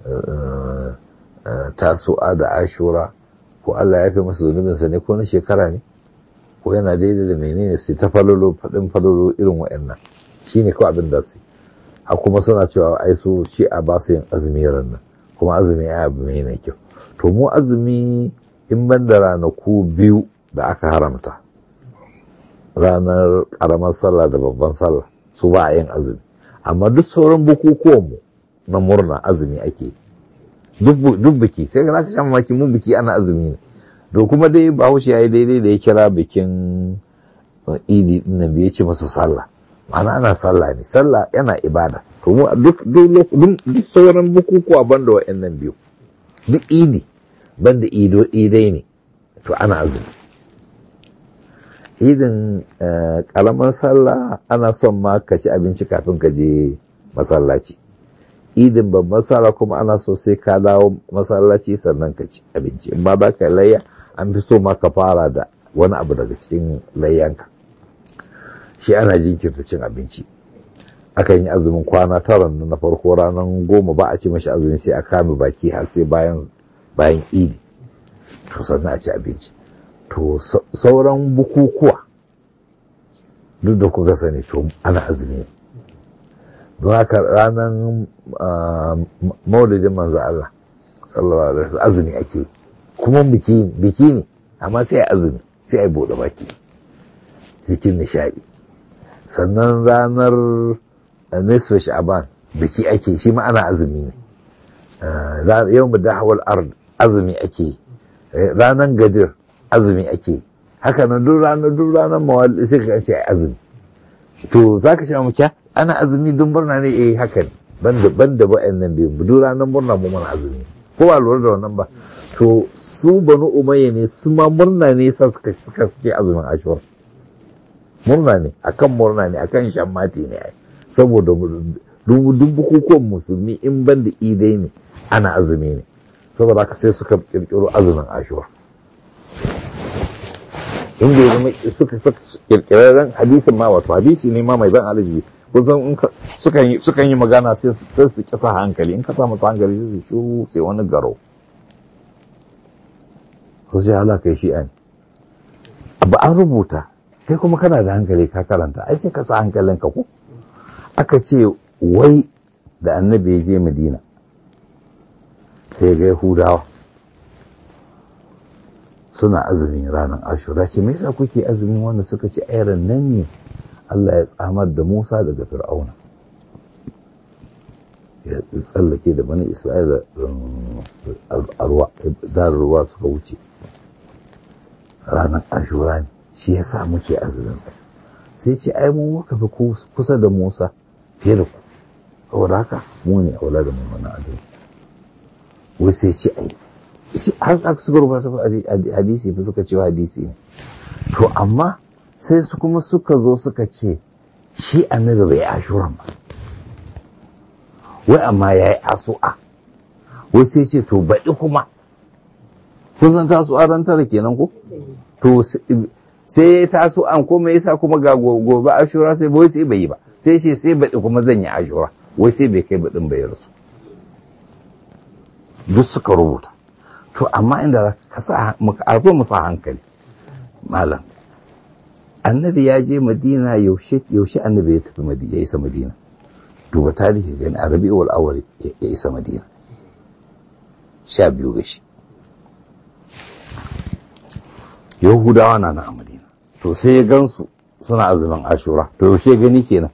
tasu'a da ashura ko Allah ya fi masa zunubinsa ne ko na shekara ne ko yana daidai da menene su ta falolo faɗin falolo irin wa'annan shi ne kawai abin da su a kuma suna cewa ai su shi a ba su yin azumi nan kuma azumi ya abu mai na kyau to mu azumi in ban da ranaku biyu da aka haramta ranar ƙaramar sallah da babban sallah su ba a yin azumi amma duk sauran bukukuwanmu na murna azumi ake duk biki sai ka zaka sha mamaki mun biki ana azumi ne to kuma dai bahaushe ya yi daidai da ya kira bikin idi din nan bai ce masa sallah ma'ana ana sallah ne sallah yana ibada to mu duk duk sauran bukukuwa banda wa'annan biyu duk idi banda ido idai ne to ana azumi idin karamar sallah ana son ma ka ci abinci kafin ka je masallaci idin babban sallah kuma ana so sai ka dawo masallaci sannan ka ci abinci in ba za ka layya an fi so ma ka fara da wani abu daga cikin layyanka shi ana jinkirta cin abinci akan yi azumin kwana tara na farko ranar goma ba a ci mashi azumi sai a kame baki har sai bayan bayan idi to sannan a ci abinci to sauran bukukuwa duk da kuka sani to ana azumi don haka ranar maulidin manzo Allah sallallahu alaihi wasallam azumi ake kuma biki biki ne amma sai azumi sai a bude baki cikin nishadi sannan ranar nisfa sha'ban biki ake shi ma ana azumi ne yau da hawal ard azumi ake ranar gadir azumi ake haka nan duk ranar duk ranar mawali sai ka ce azumi to za ka sha mukiya ana azumi don murna ne eh haka ne banda banda nan biyu duk ranar murna mu mana azumi ko ba lura da wannan ba to su banu umayya ne su ma murna ne sa suka suka suke azumin ashura murna ne akan murna ne akan shammati ne ai saboda duk bukukuwan musulmi in banda idai ne ana azumi ne saboda haka sai suka kirkiro azumin ashura inda ya zama suka kirkirarren hadisin ma wato hadisi ne ma mai ban alaji kun san sukan yi magana sai su kisa hankali in ka sa masa hankali sai su shuru sai wani garo su sai hala kai shi an ba an rubuta kai kuma kana da hankali ka karanta ai sai ka sa hankalin ka ko aka ce wai da annabi ya je madina sai ga yahudawa suna azumin ranar ashura ce me yasa kuke azumin wanda suka ci ayran nan ne Allah ya tsamar da Musa daga Fir'auna ya tsallake da bani Isra'ila dar ruwa suka wuce ranar ashura ne shi yasa muke azumin sai ce ai mu muka fi kusa da Musa fiye da ku saboda haka mu ne aula da mu wannan azumi wai sai ce ai har aka suka rubuta hadisi fi suka cewa hadisi ne to amma sai su kuma suka zo suka ce shi annabi bai ashuran ba wai amma ya yi asu'a wai sai ce to baɗi kuma kun san taso a ran tara kenan ko to sai ya taso an kuma yasa kuma ga gobe ashura sai bai sai bai yi ba sai ce sai baɗi kuma zan yi ashura wai sai bai kai baɗin bai rasu duk suka rubuta to amma inda ka sa arfa mu sa hankali malam annabi ya je madina yaushe yaushe annabi ya tafi madina ya isa madina duba tarihi gani a rabi'ul awwal ya isa madina sha biyu ga shi yahudawa na na a madina to sai ya gansu suna azumin ashura to yaushe gani kenan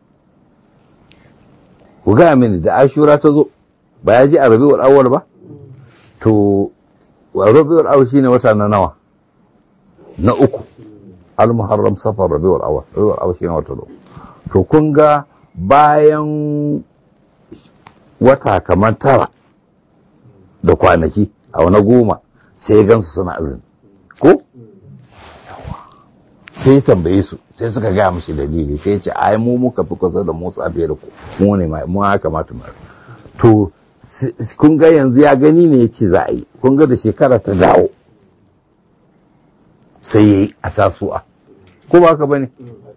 ku gaya mini da ashura ta zo ba ya ji a rabi'ul awwal ba to rabi'ul awwal shine wata na nawa na uku al-muharram safar rabi'ul awwal rabi'ul awwal shine wata na to kun ga bayan wata kamar tara da kwanaki a wani goma sai ya gansu suna azumi ko sai ya tambaye su sai suka gaya mashi dalili sai ya ce ai mu muka fi kusa da motsa fiye da ku mu ne mu ya kamata mu to kun ga yanzu ya gani ne ya ce za a yi kun ga da shekara ta dawo sai ya yi a tasu'a ko ba haka bane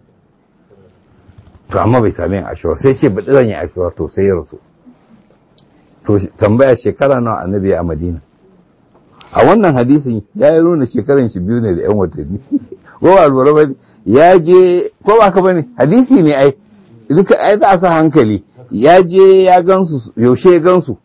to amma bai sami yin ashura sai ce baɗi zan yi ashura to sai ya rasu to tambaya shekara nawa annabi a madina a wannan hadisin ya yi nuna shekaran shi biyu ne da yan watanni ko ba lura ba ya je ko ba ka bane hadisi ne ai duka ai za sa hankali ya je ya gansu yaushe ya gansu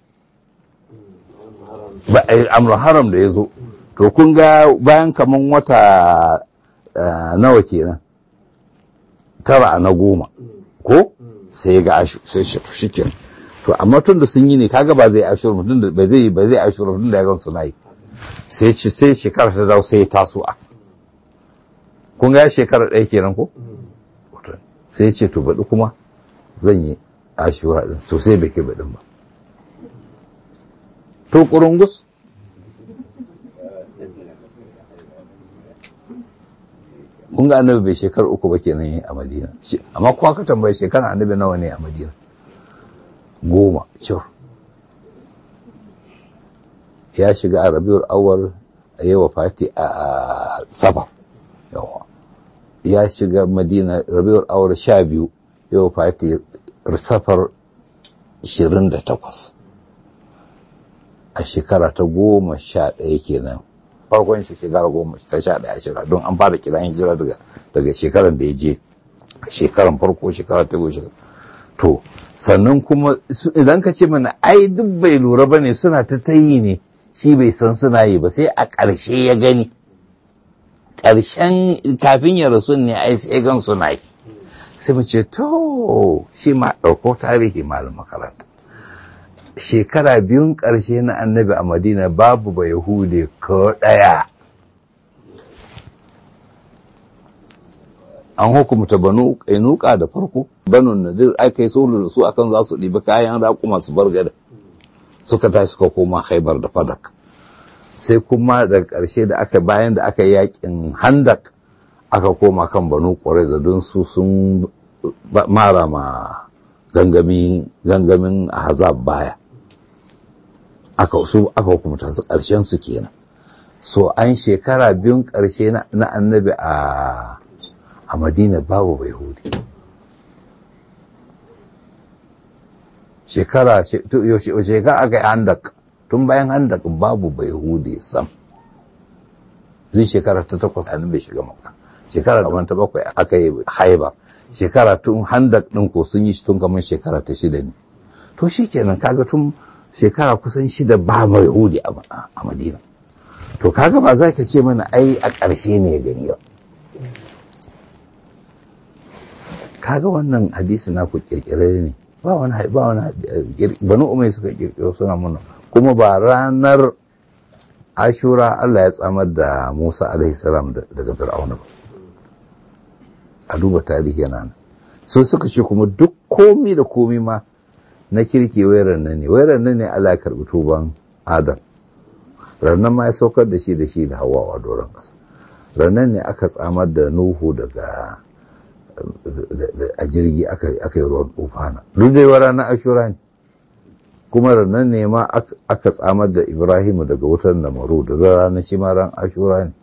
ba amru haram da ya zo to kun ga bayan kaman wata nawa kenan tara na goma ko sai ga ashu sai shi to shikenan to amma tun da sun yi ne kaga ba zai ashura mutum da ba zai ba zai ashura mutum da ya gansu nayi sai ce sai shekara ta dawo sai ya taso a kun ga shekara ɗaya kenan ko sai ya ce to baɗi kuma zan yi ashura ɗin to sai bai kai baɗin ba to ƙurungus kun ga annabi bai shekara uku ba kenan a madina amma kuwa ka tambaye shekara annabi nawa ne a madina goma cur ya shiga a rabiul awwal a yi fati a safar yawa ya shiga madina rabiul awwal sha biyu ya fati safar 28 a shekara ta goma sha ɗaya kenan farkon shi shekara goma ta sha ɗaya shekara don an fara kiran hijira daga daga shekarar da ya je shekaran farko shekara ta goma shekara to sannan kuma idan ka ce mana ai duk bai lura ba ne suna ta tayi ne shi bai san suna yi ba sai a ƙarshe ya gani ƙarshen kafin ya rasu ne ai sai gan suna yi sai mu ce to shi ma ɗauko tarihi malam makaranta shekara biyun ƙarshe na annabi a madina babu ba yahude ko ɗaya an hukumta banu kainuka da farko banu nadir aka yi sulhu da su akan za su ɗibi kayan raƙuma su bar gada suka tashi suka koma haibar da fadak sai kuma daga ƙarshe da aka bayan da aka yi yakin handak aka koma kan banu ƙwareza don su sun mara ma gangamin ahzab baya aka su aka hukumta su ƙarshen su kenan so an shekara biyun ƙarshe na annabi a a madina babu bai hudi shekara shekara aka yi handak tun bayan handak babu bai hudi sam zai shekara ta takwas a bai shiga maka shekara da ta bakwai aka yi haiba shekara tun handak ɗin ko sun yi shi tun kamar shekara ta shida ne to shi kenan kaga tun shekara kusan shida ba mai hudi a madina to kaga ba za ka ce mana ai a ƙarshe ne gani ba kaga wannan hadisi na ku kirkire ne ba wani ba wani banu umai suka kirkiro suna mana kuma ba ranar ashura Allah ya tsamar da Musa alaihi salam daga Fir'auna ba a duba tarihi yana nan so suka ce kuma duk komi da komi ma na kirki wayar nan ne wayar nan ne Allah ya karbi tuban Adam rannan ma ya saukar da shi da shi da Hawwa a doron ƙasa rannan ne aka tsamar da Nuhu daga a jirgi aka yi ruwan tufana duk dai ranar ashura ne kuma ranar ne ma aka tsamar da ibrahimu daga wutar namaru da ranar shi ma ran ashura ne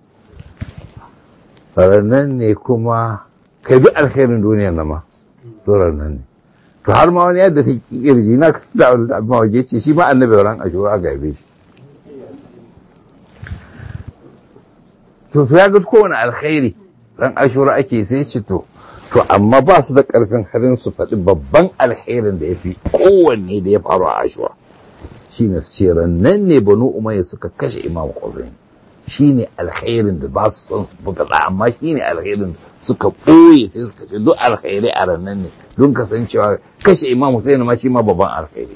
ranar ne kuma kai duk alkhairin duniyar na ma to ranar ne to har ma wani yadda ta kirji na da abin waje ce shi ma annabi ran ashura aka haife shi to ya ga kowane alkhairi ran ashura ake sai ce to to amma ba su da ƙarfin harin su faɗi babban alherin da ya fi kowanne da ya faru a ashura shi ne su ce rannan ne banu umayya suka kashe imam Hussein shi ne alherin da ba su son su faɗa amma shi ne alherin suka ɓoye sai suka ce duk alheri a rannan ne don kasancewa kashe imam Hussein ma shi ma babban alheri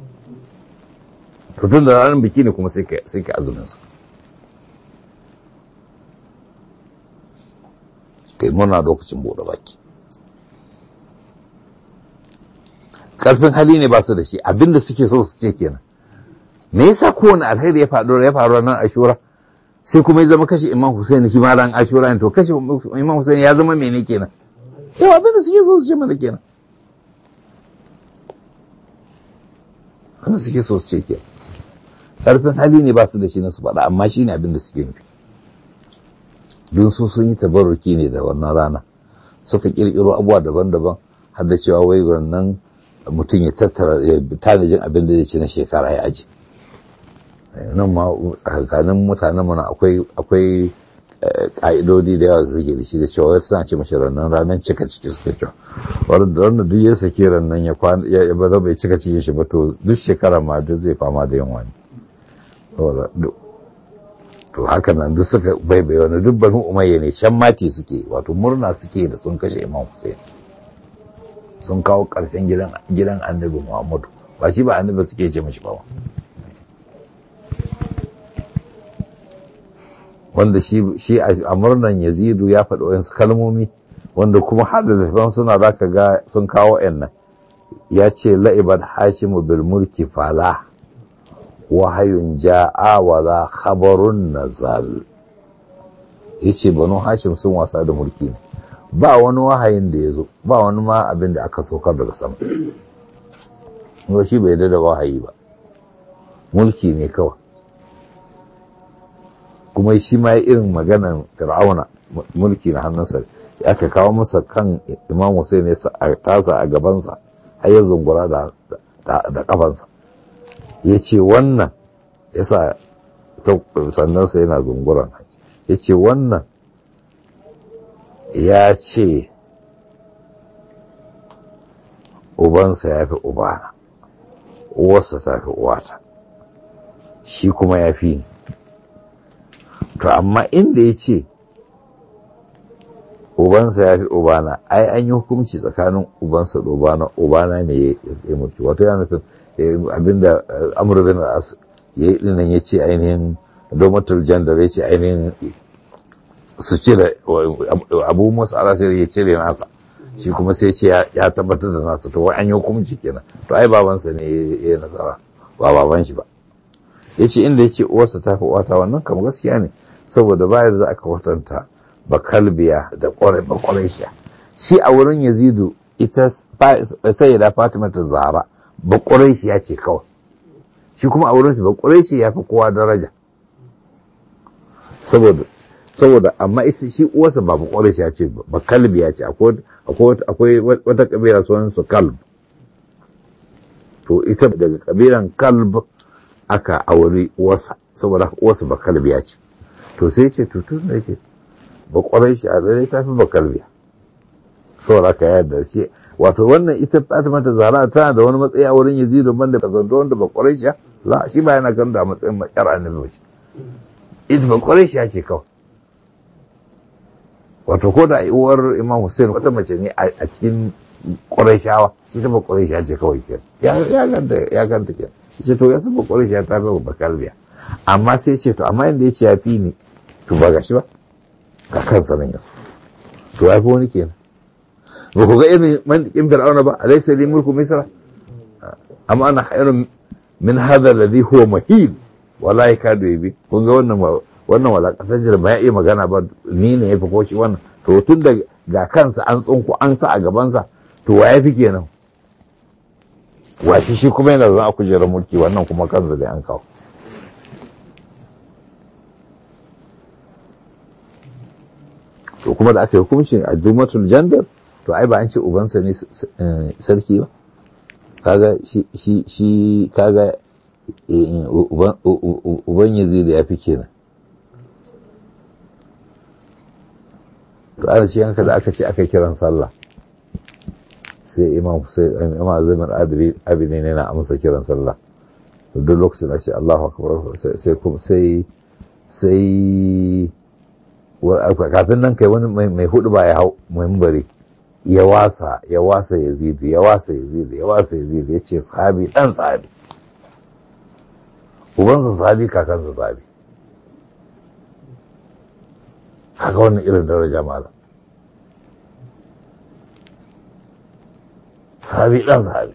to tun da ranar biki ne kuma sai ka azumin su kai murna lokacin buɗe baki ƙarfin hali ne ba su da shi abinda suke so su ce kenan me yasa kowane alheri ya faru ya faru nan ashura sai kuma ya zama kashe imam Hussein shi ma ran ashura ne to kashe imam Hussein ya zama mene kenan yau abinda suke so su ce mana kenan wanda suke so su ce kenan ƙarfin hali ne ba su da shi na su faɗa amma shi ne abinda suke nufi don su sun yi tabarruki ne da wannan rana suka kirkiro abubuwa daban-daban har da cewa wai wannan mutum ya tattara ya tanajin abin da zai ci na shekara ya aji nan ma tsakanin mutanen mana akwai akwai ka'idodi da yawa suke da shi da cewa wai suna ce mashi rannan ranar cika ciki suke cewa wanda wanda duk ya sake rannan ya kwana ya ba bai cika ciki shi ba to duk shekara ma duk zai fama da yunwa ne to haka nan duk suka baibai wani duk banu umayya ne shan mati suke wato murna suke da sun kashe imam hussein sun kawo ƙarshen gidan annabi muhammadu ba shi ba annabi suke ce mashi ba wanda shi a murnan yazidu ya faɗi wayansu kalmomi wanda kuma hada da suna za ka ga sun kawo yan nan ya ce la'ibar hashimu bil mulki fala wahayun ja'a wa za khabarun nazal yace banu hashim sun wasa da mulki ne ba wani wahayin da ya zo ba wani ma abin da aka saukar daga sama ba shi bai da wahayi ba mulki ne kawai kuma shi ma irin maganan fir'auna mulki na hannunsa aka kawo masa kan imam Hussein ya tasa a gabansa har ya zungura da kafansa ya ce wannan ya sa sannansa yana zunguran ya ce wannan ya ce ubansa ya fi ubana uwarsa ta fi uwata shi kuma ya fi ni to amma inda ya ce ubansa ya fi ubana ai an yi hukunci tsakanin ubansa da ubana ubana ne ya mulki wato ya nufin abinda amur bin as ya yi dinan ya ce ainihin domatul jandar ya ce ainihin su cire abu musu alasir ya cire nasa shi kuma sai ce ya tabbatar da nasa to an yi hukunci kenan to ai babansa ne ya yi nasara ba baban shi ba ya ce inda ya ce uwarsa ta fi wata wannan kam gaskiya ne saboda bayar za a kwatanta ba kalbiya da kwarai ba kwarai shi a wurin yazidu ita sai da fatima ta zara ba kwarai ya ce kawai shi kuma a wurin shi ba kwarai ya fi kowa daraja saboda saboda amma ita shi uwarsa ba kwarai ya ce ba kalbiya ce akwai wata kabila sunan su kalb to ita daga kabilan kalb aka auri uwarsa saboda uwarsa ba kalbiya ce to sai ce tutun da yake ba kwarai shi a zai ta fi ba kalbiya saboda ka yarda shi wato wannan ita Fatima ta Zahra tana da wani matsayi a wurin Yazid banda ka zanto wanda ba kwarai shi la shi ba yana kan da matsayin yar annabi ba ce ita ba kwarai shi ce kawai wato ko da uwar Imam Hussein wata mace ne a cikin Qurayshawa shi ta ba Quraysha ce kawai ke ya ya ganta ya ganta ke ce to ya san ba Quraysha ta ba bakalbiya amma sai ce to amma inda yace ya fi ni to ba gashi ba ga kansa nan yanzu to ya fi wani kenan ba ku ga irin mantikin fir'auna ba alaysa li mulku misra amma ana khairun min hadha alladhi huwa mahin wala yakadu yabi kun ga wannan wannan walakatar ba ya iya magana ba ni ne ya fi ko shi wannan to tun da ga kansa an tsunku an sa a gabansa to wa ya fi kenan wa shi shi kuma yana zan a kujerar mulki wannan kuma kansa da an kawo to kuma da aka yi hukuncin a dumatul jandar to ai ba an ce ubansa ne sarki ba kaga shi shi shi kaga uban yazid ya fi kenan to ana shi yanka da aka ce aka kiran sallah sai imam sai imam azumin abi ne na amsa kiran sallah duk lokacin da ce Allahu akbar sai kuma sai sai kafin nan kai wani mai hudu ba ya hau membari ya wasa ya wasa ya zidu ya wasa ya zidu ya wasa ya zidu ya ce sahabi dan sahabi ubansa sahabi kakansa sahabi haka wannan irin daraja mala sahabi dan sahabi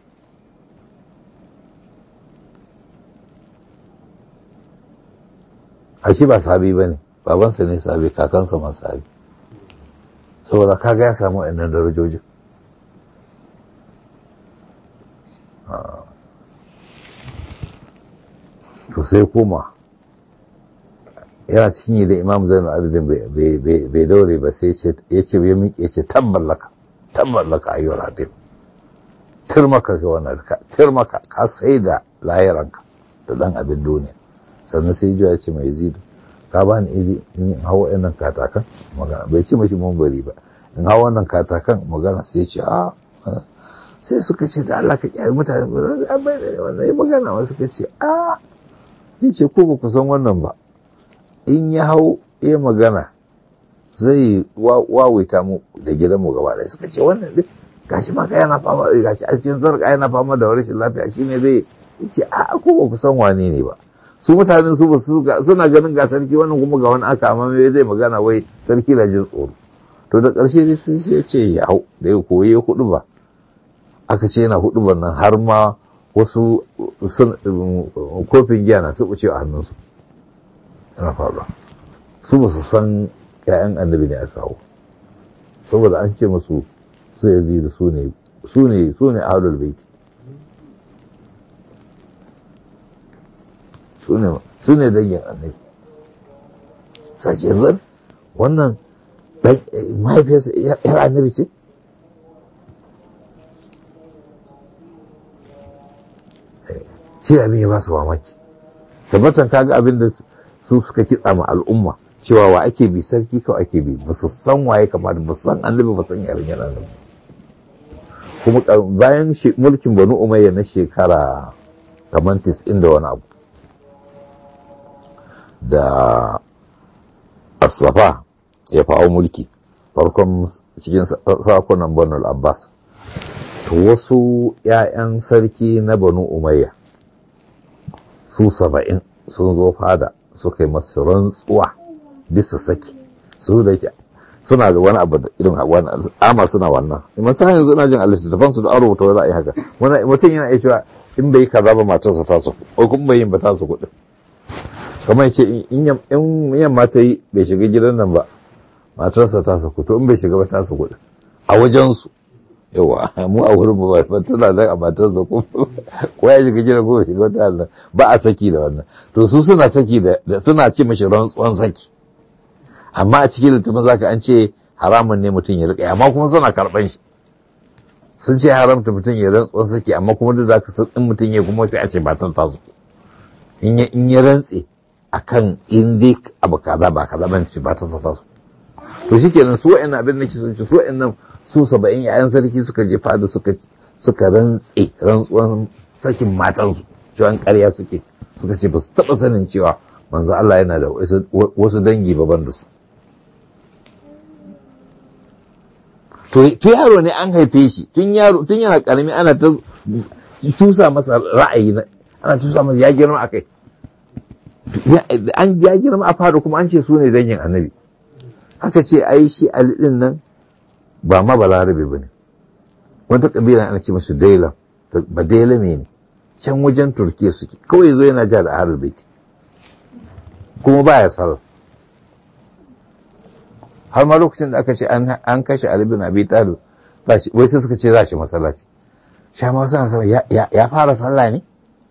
a shi ba sahabi ba ne babansa ne sahabi kakansa ma sahabi saboda kaga ya samu wa'annan darajojin to sai koma yana cikin yi da imam zainul abidin bai daure ba sai ya ce ya miƙe ce tabballaka tabballaka ayyuhal hadim turmaka ga wannan ka turmaka ka sai da lahiranka da dan abin duniya sannan sai ya ce mai zidu ka ba ni izi in hawa wannan katakan magana bai ci mashi mambari ba in hawa wannan katakan magana sai ce a sai suka ce da Allah ka kyale mutane ba zai bai da wannan magana wasu suka ce a ya ce ko ba ku san wannan ba in ya hau ya magana zai wawaita mu da gidan mu gaba ɗaya suka ce wannan dai gashi ma ka yana fama gashi a cikin zarka yana fama da rashin lafiya shine zai ce a ko ba ku san wane ne ba su mutanen su ba suna ganin ga sarki wannan kuma ga wani aka amma me zai magana wai sarki na jin tsoro to da ƙarshe dai sun ce ce ya hau da ya koyi ya hudu ba aka ce yana hudu nan har ma wasu kofin giya na su ce a hannunsu yana faɗa su ba su san ƴaƴan annabi ne a kawo saboda an ce musu su ya da su ne su ne su ne ahlul baiti su ne dangin annabi sace yanzu wannan mahaifiyarsa yar annabi ce shi abin ya ba su mamaki tabbatan kaga abin da su suka kitsa ma al'umma cewa wa ake bi sarki kawai ake bi ba su san waye kamar ba su san annabi ba san yarin yana nan kuma bayan mulkin banu umayya na shekara kamar tis'in da wani abu da asafa ya fawo mulki farkon cikin sakunan banu abbas to wasu 'ya'yan sarki na banu umayya su saba'in sun zo fada suka yi masu rantsuwa bisa saki su da ke suna da wani abu da irin wani ama suna wannan imam sa yanzu ina jin alittattafan su da an rubuta za a yi haka mutum yana iya cewa in bai kaza ba matarsa ta su ko kuma bai yin ba ta su kuɗin kamar ce in yamma ta yi bai shiga gidan nan ba matarsa ta su to in bai shiga ba ta su kuɗin a wajensu yawa mu a wurin ba ba tana nan a matarsa ko ko ya shiga gidan ko shiga wata nan ba a saki da wannan to su suna saki da suna ce mashi rantsuwan saki amma a cikin littafin zaka an ce haramun ne mutum ya rika amma kuma suna karban shi sun ce haramta mutum ya rantsuwan saki amma kuma duk zaka san in mutum ya kuma sai a ce ba ta tasu in ya in ya rantse akan in dai abu kaza ba kaza ban ci ba ta sa tasu to shikenan su wa'annan abin nake sun ci su wa'annan su saba'in yayan sarki suka je fada suka suka rantse rantsuwan sakin matansu cewa ƙarya suke suka ce ba su taɓa sanin cewa manzo Allah yana da wasu dangi baban da su to yaro ne an haife shi tun yaro tun yana karami ana ta cusa masa ra'ayi ana cusa masa ya girma akai an ya girma a fara kuma an ce su ne dangin annabi aka ce ai shi ali din nan ba ma balarabe ba ne wata kabila ana ce masu daila ba daila ne can wajen turkiya suke kawai zo yana ja da ahlul baiti kuma baya sallah har ma lokacin da aka ce an kashe Ali bin Abi Talib wai sai suka ce za shi masallaci sha ma suna sama ya fara sallah ne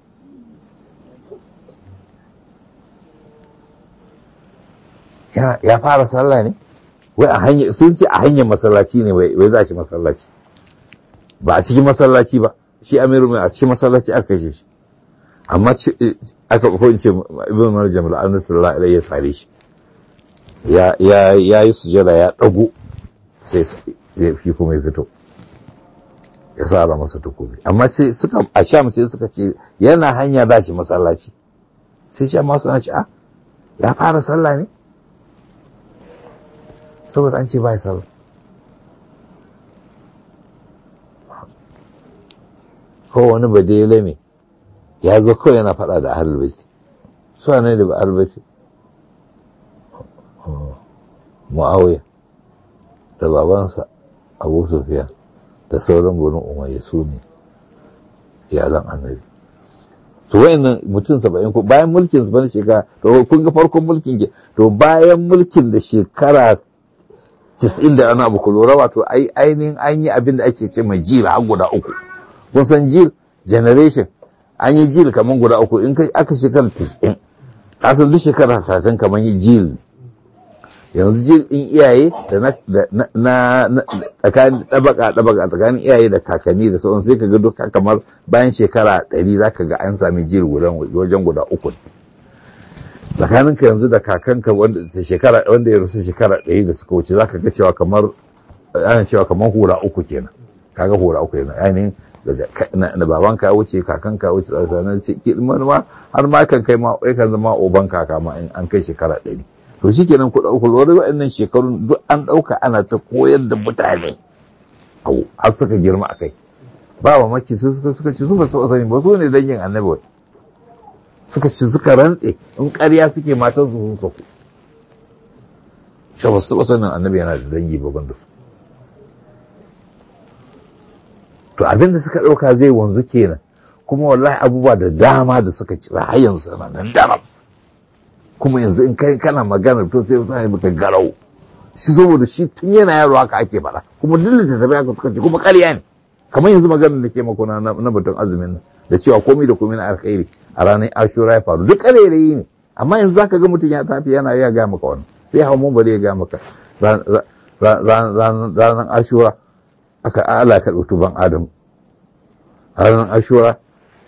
ya fara sallah ne wai a hanyar sun ce a hanyar masallaci ne wai za shi masallaci ba a cikin masallaci ba shi amiru mai a cikin masallaci aka kashe shi amma aka ko in ce ibn marjam la'anatullah ilayhi ya sare shi ya yi sujada ya ɗago sai shi kuma ya fito ya sara masa takobi amma sai suka a sham sai suka ce yana hanya da shi masallaci sai shi amma suna ce a ya fara sallah ne saboda an ce ba ya sallah ko wani badele me ya zo kawai yana faɗa da ahlul bait su ne da ahlul bait muawiya da babansa abu sufiya da sauran burin umayya su ne iyalan annabi to wayannan mutum saba'in ko bayan mulkin su bane shekara to kun ga farkon mulkin ke to bayan mulkin da shekara tis'in da ana abu lura wato ai ainihin an yi abin da ake ce mai jil har guda uku kun san jil generation an yi jil kamar guda uku in kai aka shekara tis'in kasan duk shekara kakan kamar yi jil yanzu jil in iyaye da na tsakanin tabaka tabaka tsakanin iyaye da kakanni da sauran sai ka ga duka kamar bayan shekara ɗari za ka ga an sami jil wajen guda uku tsakanin ka yanzu da kakanka wanda shekara wanda ya rusu shekara ɗari da suka wuce za ka ga cewa kamar ana cewa kamar hura uku kenan kaga hura uku kenan ainihin da babanka ya wuce kakanka ya wuce tsakanin ma har ma kan kai ma kan zama oban kaka ma in an kai shekara ɗari to shi kenan ku ɗauku lura waɗannan shekarun duk an ɗauka ana ta koyar da mutane au har suka girma a kai ba wa maki su suka suka ci su ba su sani ba su ne dangin annabi suka ci suka rantse in ƙarya suke matan su sun saku shi ba su taɓa sanin annabi yana da dangi ba da su to abin da suka ɗauka zai wanzu kenan kuma wallahi abubuwa da dama da suka ci har yanzu suna nan daram kuma yanzu in kai kana magana to sai sai maka garau shi saboda shi tun yana yaro haka ake faɗa kuma duk littattafai haka suka ce kuma ƙarya ne kamar yanzu maganar da ke mako na na batun azumin nan da cewa komai da komai na alkhairi a ranar ashura ya faru duk ƙarairayi ne amma yanzu zaka ga mutum ya tafi yana iya ga maka wannan sai hawa mun bari ya ga maka ranar ashura aka ala ka ɗauki ban adam ranar ashura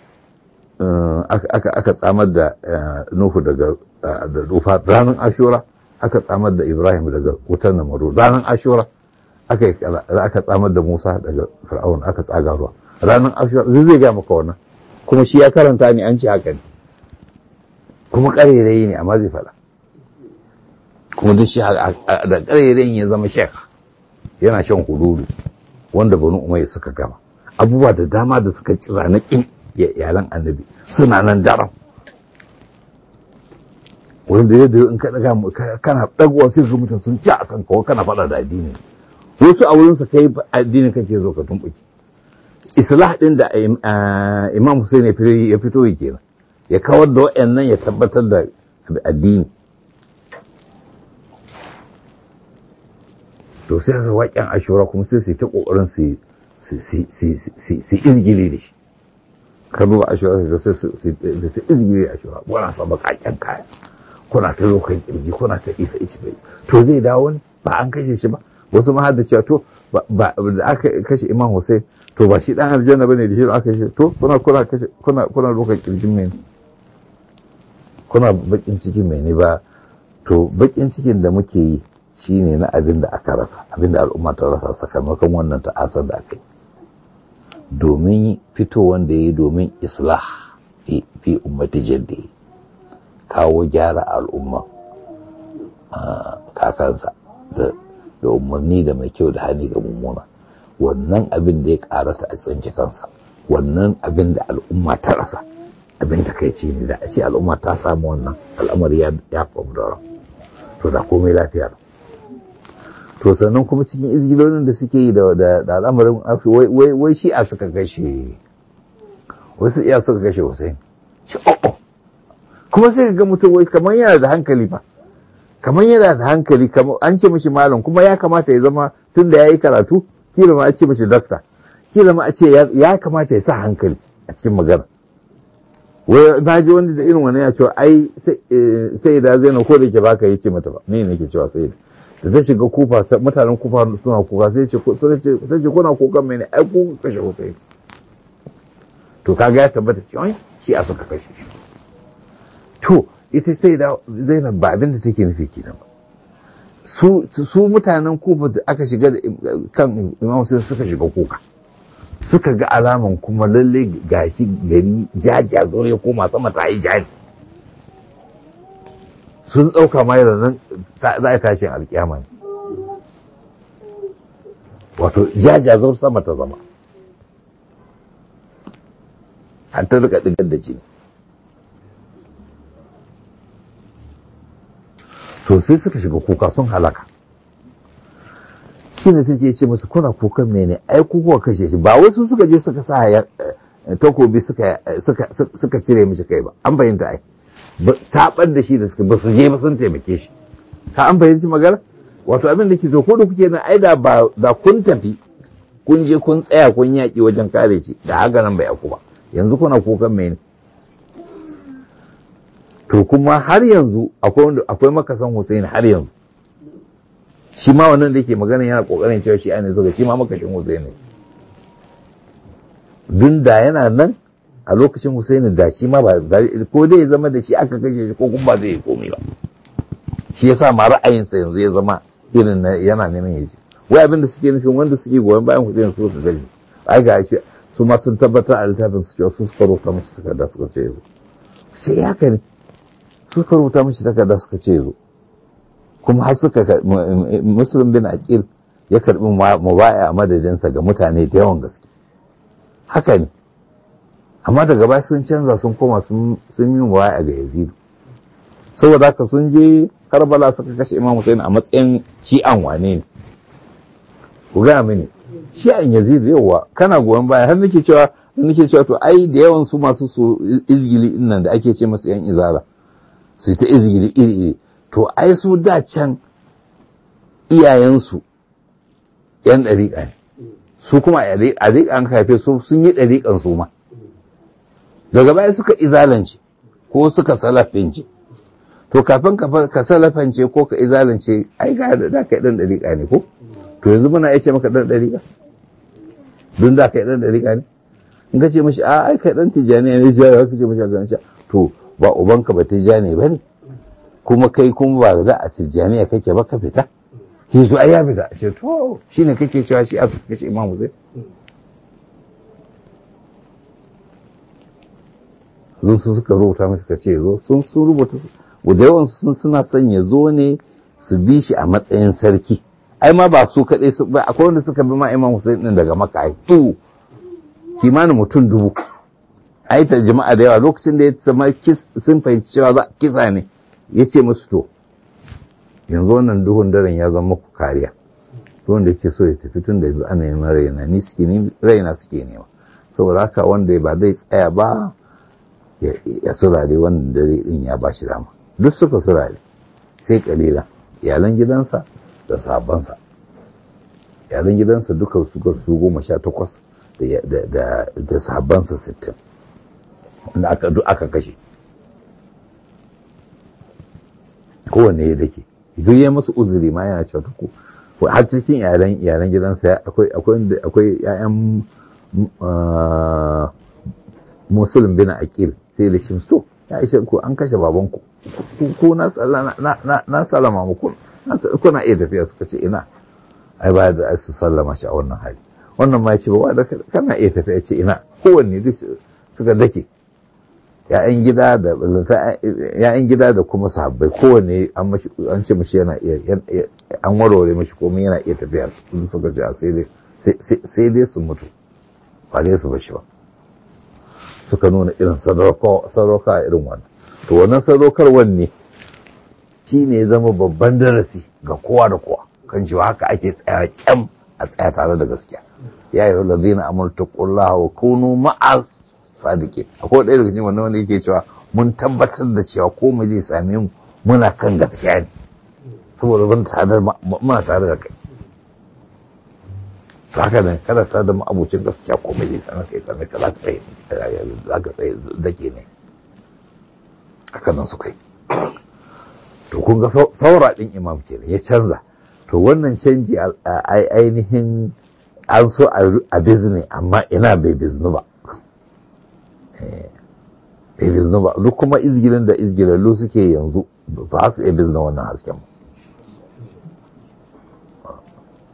aka tsamar da nuhu daga da dufa ranar ashura aka tsamar da ibrahim daga wutar namaru ranar ashura aka tsamar da musa daga fir'aun aka tsaga ruwa ranar ashura zai zai ga maka wannan kuma shi ya karanta ne an ce haka ne kuma ƙarerayi ne amma zai faɗa kuma duk shi da ƙarerayin ya zama shek yana shan hululu wanda banu umar suka gama abubuwa da dama da suka ci zanakin iyalan annabi suna nan daram wanda ya da in ka daga kana dagwa sai ga mutum sun ci akan kawo kana faɗa da addini wasu a wurinsa kai addini kake zo ka tumbuki islah din da imam Hussein ya fito yi kenan ya kawar da waɗannan ya tabbatar da addini to sai su waƙen ashura kuma sai su yi ta ƙoƙarin su izgili da shi ka duba ashura sai sai su ta izgili da ashura kuna sa baƙaƙen kaya kuna ta zo kan kirji kuna ta ifa ici bai to zai dawo ne ba an kashe shi ba wasu ma da cewa to ba da aka kashe imam hussein to ba shi dan aljanna bane da shi aka kashe to kuna kuna kashe kuna kuna roƙa kirjin mai kuna bakin cikin mai ne ba to bakin cikin da muke yi shi ne na abin da aka rasa abin da al'umma ta rasa sakamakon wannan ta'asar da aka yi domin fito wanda ya yi domin islah fi ummati jaddi kawo gyara al'umma kakansa da umarni da mai kyau da hani ga mummuna wannan abin da ya karata a tsinke kansa wannan abin da al'umma ta rasa abin ta kai ne da a ce al'umma ta samu wannan al'amari ya famu da to da komai lafiya to sannan kuma cikin izgilonin da suke yi da al'amarin afi wai shi a suka kashe wasu iya suka kashe Hussein shi oh kuma sai ga mutum wai kamar yana da hankali ba kamar yana da hankali kamar an ce mishi malam kuma ya kamata ya zama tun da ya yi karatu kila ma a ce mishi dakta kila ma a ce ya kamata ya sa hankali a cikin magana wai na ji wanda da irin wani ya ce ai sai da zai na ko da ke baka yi ce mata ba ne nake cewa sai da da ta shiga kufa mutanen kufa suna kuka sai ce sai ce kuna kukan mai ne ai ku kashe Hussein to kaga ya tabbata cewa shi a suka kashe shi to ita sai da Zainab ba abin da take nufi kenan ba su mutanen kufa da aka shiga da kan imam sai suka shiga kuka suka ga alaman kuma lalle gashi gari jaja zo ya koma sama ta yi jari sun ɗauka mai da nan za a tashin alƙiyama ne wato jaja zo sama ta zama har ta rika ɗigar da jini to sai suka shiga kuka sun halaka shi ne take ce musu kuna kukan mene ai kuka kashe shi ba wasu suka je suka sa ya takobi suka suka cire mishi kai ba an fahimta ai taɓar da shi da suka ba su je ba sun taimake shi ka an fahimci magana wato abin da ke so ko da kuke nan ai da ba da kun tafi kun je kun tsaya kun yaƙi wajen kare shi da haka nan bai aku ba yanzu kuna kukan mene to kuma har yanzu akwai makasan Hussein har yanzu shi ma wannan da yake magana yana kokarin cewa shi ne zuga shi ma makashin Hussein ne dun da yana nan a lokacin Hussein da shi ma ba ko dai ya zama da shi aka kashe shi ko kuma ba zai yi komai ba shi yasa ma ra'ayinsa yanzu ya zama irin yana neman ya ji wai abin da suke nufin wanda suke goyon bayan Hussein su su gani ai ga shi su ma sun tabbatar a littafin su cewa su suka rubuta musu takarda suka ce yazo ce ya haka ne suka rubuta mishi takarda suka ce zo kuma har suka muslim bin aqil ya karbi mubaya a madadinsa ga mutane da yawan gaske haka ne amma daga baya sun canza sun koma sun yi mubaya ga yazidu saboda haka sun je karbala suka kashe imam Hussein a matsayin shi'an wane ne ku gaya mini shi'an yazidu yawa kana goyon baya har nake cewa nake cewa to ai da yawan su masu su izgili nan da ake ce masu yan izara su ta izgiri iri-iri to ai su da can iyayensu yan ɗariƙa ne su kuma a ɗariƙan haife su sun yi ɗariƙan su ma daga baya suka izalance ko suka salafince to kafin ka salafance ko ka izalance ai ga da ka yi ɗan ɗariƙa ne ko to yanzu muna iya ce maka ɗan ɗariƙa don da ka yi ɗan ɗariƙa ne in ka ce mashi a ai ka ɗan tijjani ne ya ka ce mashi a ganin to ba ubanka ba tijjani ba ne kuma kai kuma ba za a tijjaniya kake ba ka fita shi zo ai ya fita ce to shine kake cewa shi a su kace imamu zai zo su suka rubuta masa ka ce zo sun sun rubuta da yawan sun suna son ya zo ne su bi shi a matsayin sarki ai ma ba su kaɗai su ba akwai wanda suka bi ma imam Hussein din daga Makka ai to kimanin mutum dubu ai ta jama'a da yawa lokacin da ya zama sun fahimci cewa za kisa ne ya ce musu to yanzu wannan duhun daren ya zama muku kariya wanda yake so ya tafi tun da yanzu ana neman raina ni suke ne raina suke nema saboda haka wanda ba zai tsaya ba ya surare wannan dare din ya ba shi dama duk suka surare sai kalila iyalan gidansa da sabansa iyalan gidansa duka suka su goma sha takwas da sabansa sittin wanda aka duk aka kashe kowanne ya dake duk ya masu uzuri ma yana cewa ko har cikin iyalan iyalan gidansa akwai akwai akwai ƴaƴan musulun bin aqil sai da shi to ya ishe ku an kashe baban ku ko na na salama muku kuna iya tafiya suka ce ina ai ba da su sallama shi a wannan hali wannan ma ya ce ba da kana iya tafiya ce ina kowanne duk suka dake ya'yan gida da ya'yan gida da kuma sahabbai kowanne an mashi an ce mashi yana iya an warware mashi komai yana iya tafiya suka ce sai dai sai dai su mutu ba dai su bashi ba suka nuna irin sadauka irin wannan to wannan sadaukarwar ne shi ne zama babban darasi ga kowa da kowa kan cewa haka ake tsaya kyam a tsaya tare da gaskiya ya yi lazina amurta kullaha wa kunu ma'as sadike akwai ɗaya daga cikin wannan wanda yake cewa mun tabbatar da cewa komai zai same mu muna kan gaskiya ne saboda ban tare muna tare da kai to haka ne kada tare da ma'abucin gaskiya komai zai same kai same ka za ka tsaye za ka tsaye dake ne haka nan su kai to kun ga saura ɗin imam kenan ya canza to wannan canji ainihin an so a bizne amma ina bai biznu ba bai biznu ba duk kuma izgilin da izgilallu suke yanzu ba su iya bizna wannan hasken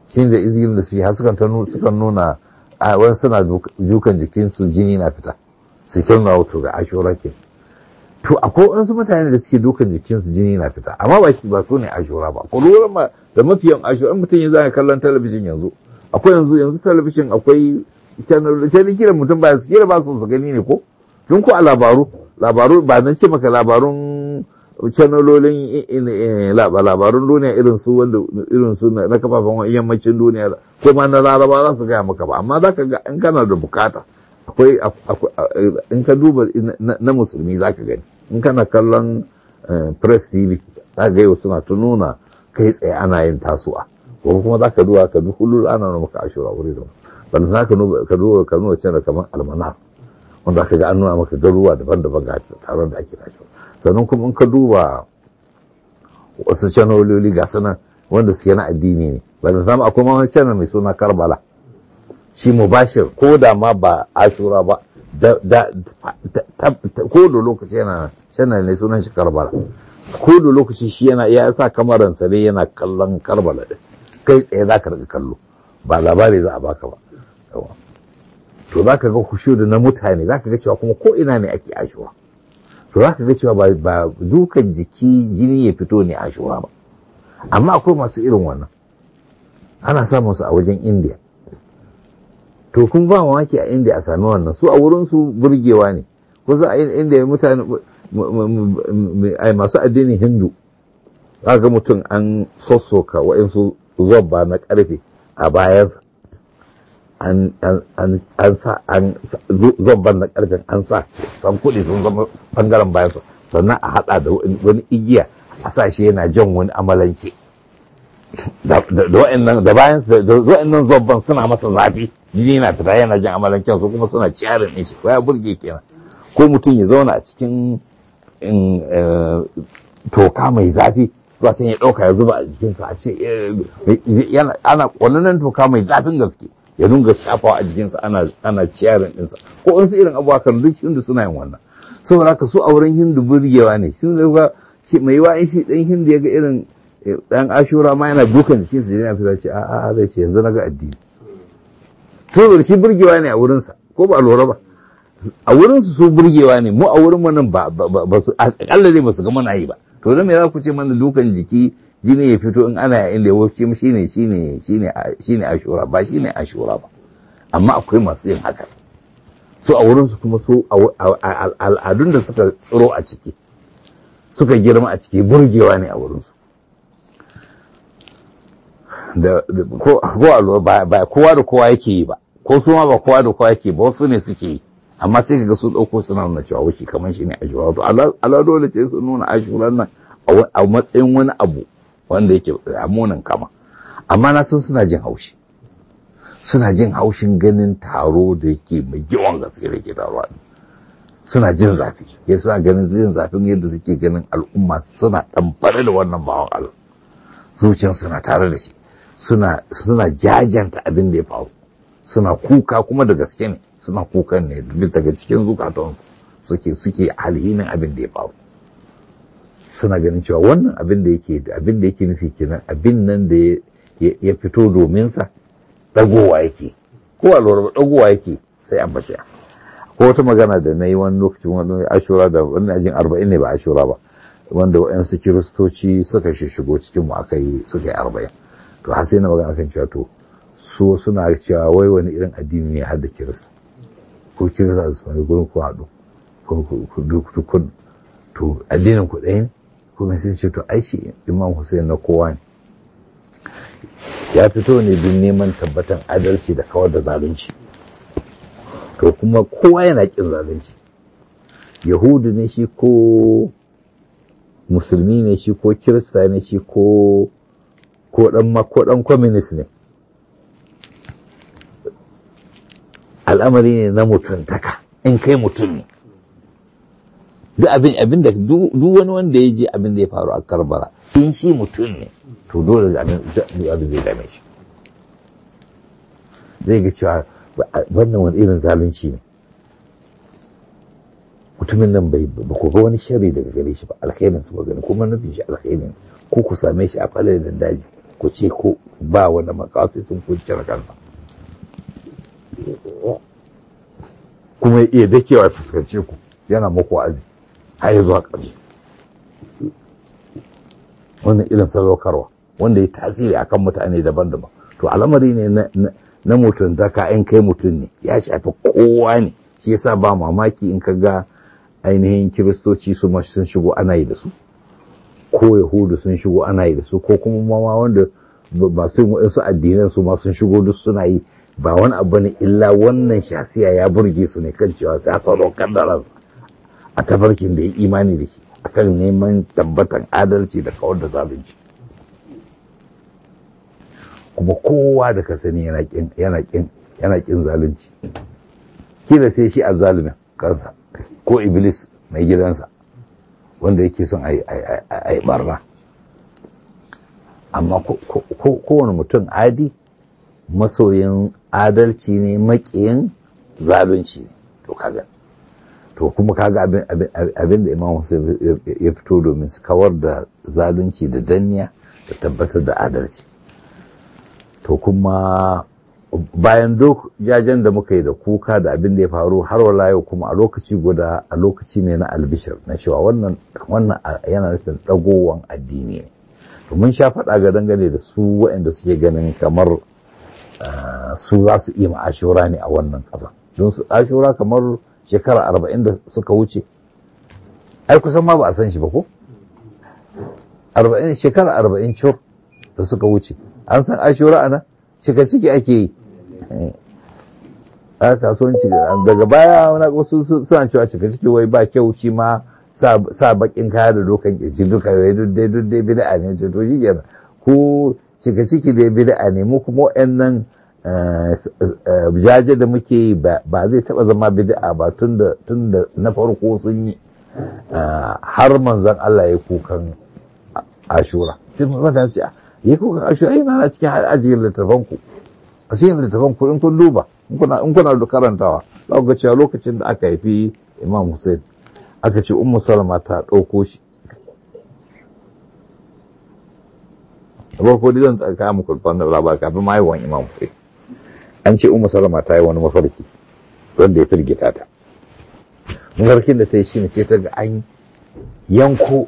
shi da izgin da su yi har sukan nuna a wani suna dukan jikinsu jini na fita su kirna wato ga ashura ke to akwai wasu mutane da suke dukan jikinsu jini na fita amma ba ba su ne ashura ba ko lura ma da mafiyan ashura mutum ya zaka kallon talabijin yanzu akwai yanzu yanzu talabijin akwai channel sai kira mutum ba su kira ba su su gani ne ko don ko a labaru labaru ba nan ce maka labarun channelolin labarun duniya irin su wanda irin su na kafafen yammacin duniya ko ma na laraba za su gaya maka ba amma za ka ga in kana da bukata akwai in ka duba na musulmi za ka gani in kana kallon press tv za ga yau suna ta nuna kai tsaye ana yin tasuwa ko kuma za ka duba ka duk hulul ana nuna maka ashura wuri da wanda za ka duba ka nuna cewa kamar almanar wanda aka ga an nuna maka garuwa daban-daban ga taron da ake tashi sannan kuma in ka duba wasu canololi ga sanan wanda suke na addini ne ba da zama akwai wani channel mai suna karbala shi mubashir ko da ma ba ashura ba ko da lokaci yana channel ne sunan shi karbala ko da lokaci shi yana ya sa kamaransa ne yana kallon karbala din kai tsaye za ka riga kallo ba labari za a baka ba to za ka ga kushudu na mutane za ka ga cewa kuma ko ina ne ake ashura to za ka ga cewa ba dukan jiki jini ya fito ne ashura ba amma akwai masu irin wannan ana samun su a wajen indiya to kun ba mamaki a indiya a sami wannan su a wurin su burgewa ne kusa a indiya mutane masu addinin hindu za ga mutum an sossoka wa'insu zobba na karfe a bayansa an sa an zobban na karfin an sa san kuɗi sun zama bangaren bayansa sannan a haɗa da wani igiya a sa shi yana jan wani amalanke da bayan da wa'annan zobban suna masa zafi jini na fita yana jan amalanken su kuma suna ciyarin ɗin shi ya burge kenan ko mutum ya zauna a cikin toka mai zafi zuwa sun ya ɗauka ya zuba a jikinsa a ce ana ƙwananan toka mai zafin gaske ya dunga shafawa a jikinsa ana ana ciyarin ɗinsa ko in su irin abubuwa kan duk hindu suna yin wannan saboda haka su auren hindu burgewa ne sun da mai yiwa in shi ɗan hindu ya ga irin ɗan ashura ma yana dukan jikinsa yana fita ce a'a zai ce yanzu na ga addini to shi burgewa ne a wurinsa ko ba lura ba a wurinsu su burgewa ne mu a wurin mu nan ba ba su akalla ne ba su ga mana yi ba to dan me za ku ce mana dukan jiki jini ya fito in ana inda ya wuce mu shine shine shine shine ashura ba shine ashura ba amma akwai masu yin haka su a wurin su kuma su al'adun da suka tsiro a ciki suka girma a ciki burgewa ne a wurin su da ko ko ba kowa da kowa yake yi ba ko su ma ba kowa da kowa yake ba wasu ne suke yi amma sai kaga su dauko suna nuna cewa wuce kamar shi ne ashura to Allah dole sai su nuna ashuran nan a matsayin wani abu wanda yake amunan kama amma na san suna jin haushi suna jin haushin ganin taro da yake mai yawan gaske da ke taruwa suna jin zafi ya suna ganin jin zafin yadda suke ganin al'umma suna ɗamfare da wannan bawan Allah zuciyar suna tare da shi suna suna jajanta abin da ya faru suna kuka kuma da gaske ne suna kukan ne daga cikin zukatansu suke suke alhinin abin da ya faru suna ganin cewa wannan abin da yake abin da yake nufi kenan abin nan da ya fito domin sa dagowa yake ko a lura dagowa yake sai an bashi ko wata magana da na yi wani lokacin wani ashura da wani ajin arba'in ne ba ashura ba wanda wa'yansu kiristoci suka shigo cikin mu aka yi suka yi arba'in to har sai na magana kan cewa to so suna cewa wai wani irin addini ne har da kirista ko kirista su wani gurin ku haɗu ko to addinin ku ɗaya ne kuma sai ce to ai shi imam Hussein na kowa ne ya fito ne don neman tabbatan adalci da kawar da zalunci to kuma kowa yana kin zalunci yahudu ne shi ko musulmi ne shi ko kirista ne shi ko ko dan ko dan communist ne al'amari ne na mutuntaka in kai mutum ne duk abin abin da duk wani wanda ya je abin da ya faru a karbala in shi mutum ne to dole abin abin zai dame shi zai ga cewa wannan wani irin zalunci ne mutumin nan bai ba ku ga wani sharri daga gare shi ba alkhairin su ba gani kuma nufin shi alkhairin ko ku same shi a falalin daji ku ce ko ba wanda makawa sai sun kunce kansa kuma ya iya dakewa fuskance ku yana muku wa'azi har ya zuwa ƙarshe wannan irin sadaukarwa wanda ya tasiri akan mutane daban-daban to al'amari ne na mutum ka in kai mutum ne ya shafi kowa ne shi yasa ba mamaki in ka ga ainihin kiristoci su ma sun shigo ana yi da su ko yahudu sun shigo ana yi da su ko kuma mama wanda ba su wasu addinan su ma sun shigo duk suna yi ba wani abu ne illa wannan shasiya ya burge su ne kan cewa sai sadaukar da ransa a tafarkin da ya imani da shi akan neman tabbatan adalci da kawar da zalunci kuma kowa da ka sani yana kin zalunci kila sai shi a zalumin kansa ko iblis mai gidansa wanda yake son a yi barna amma kowane mutum adi masoyin adalci ne makiyin zalunci ne to kaga to kuma kaga abin da imam Hussein ya fito domin su kawar da zalunci da danniya da tabbatar da adalci to kuma bayan duk jajen da muka yi da kuka da abin da ya faru har wala yau kuma a lokaci guda a lokaci ne na albishir na cewa wannan wannan yana nufin dagowan addini ne to mun sha faɗa ga dangane da su waɗanda suke ganin kamar su za su iya ashura ne a wannan ƙasa don su ashura kamar shekara arba'in da suka wuce ai kusan ma ba a san shi ba ko arba'in shekara arba'in cur da suka wuce an san ashura ana cika ciki ake yi a kasuwanci daga baya wani wasu suna cewa cika ciki wai ba kyau shi ma sa bakin kaya da dokan kirji duka wai dai dai bid'a ne ce to shi kenan ko cika ciki dai bid'a ne mu kuma wayannan jaje da muke yi ba zai taba zama bid'a ba tunda tunda na farko sun yi har manzon Allah ya kukan ashura sai mun fata ce yi kukan ashura yana na cikin ajiyar littafan ku a cikin littafan ku in kun duba in kuna da karantawa za ku ga cewa lokacin da aka haifi Imam Hussein aka ce Ummu Salama ta ɗauko shi da farko dai zan tsaka muku wannan labar kafin ma haihuwan Imam Hussein an ce Ummu Salama ta yi wani mafarki wanda ya firgita ta mafarkin da ta yi shine ce ta ga an yanko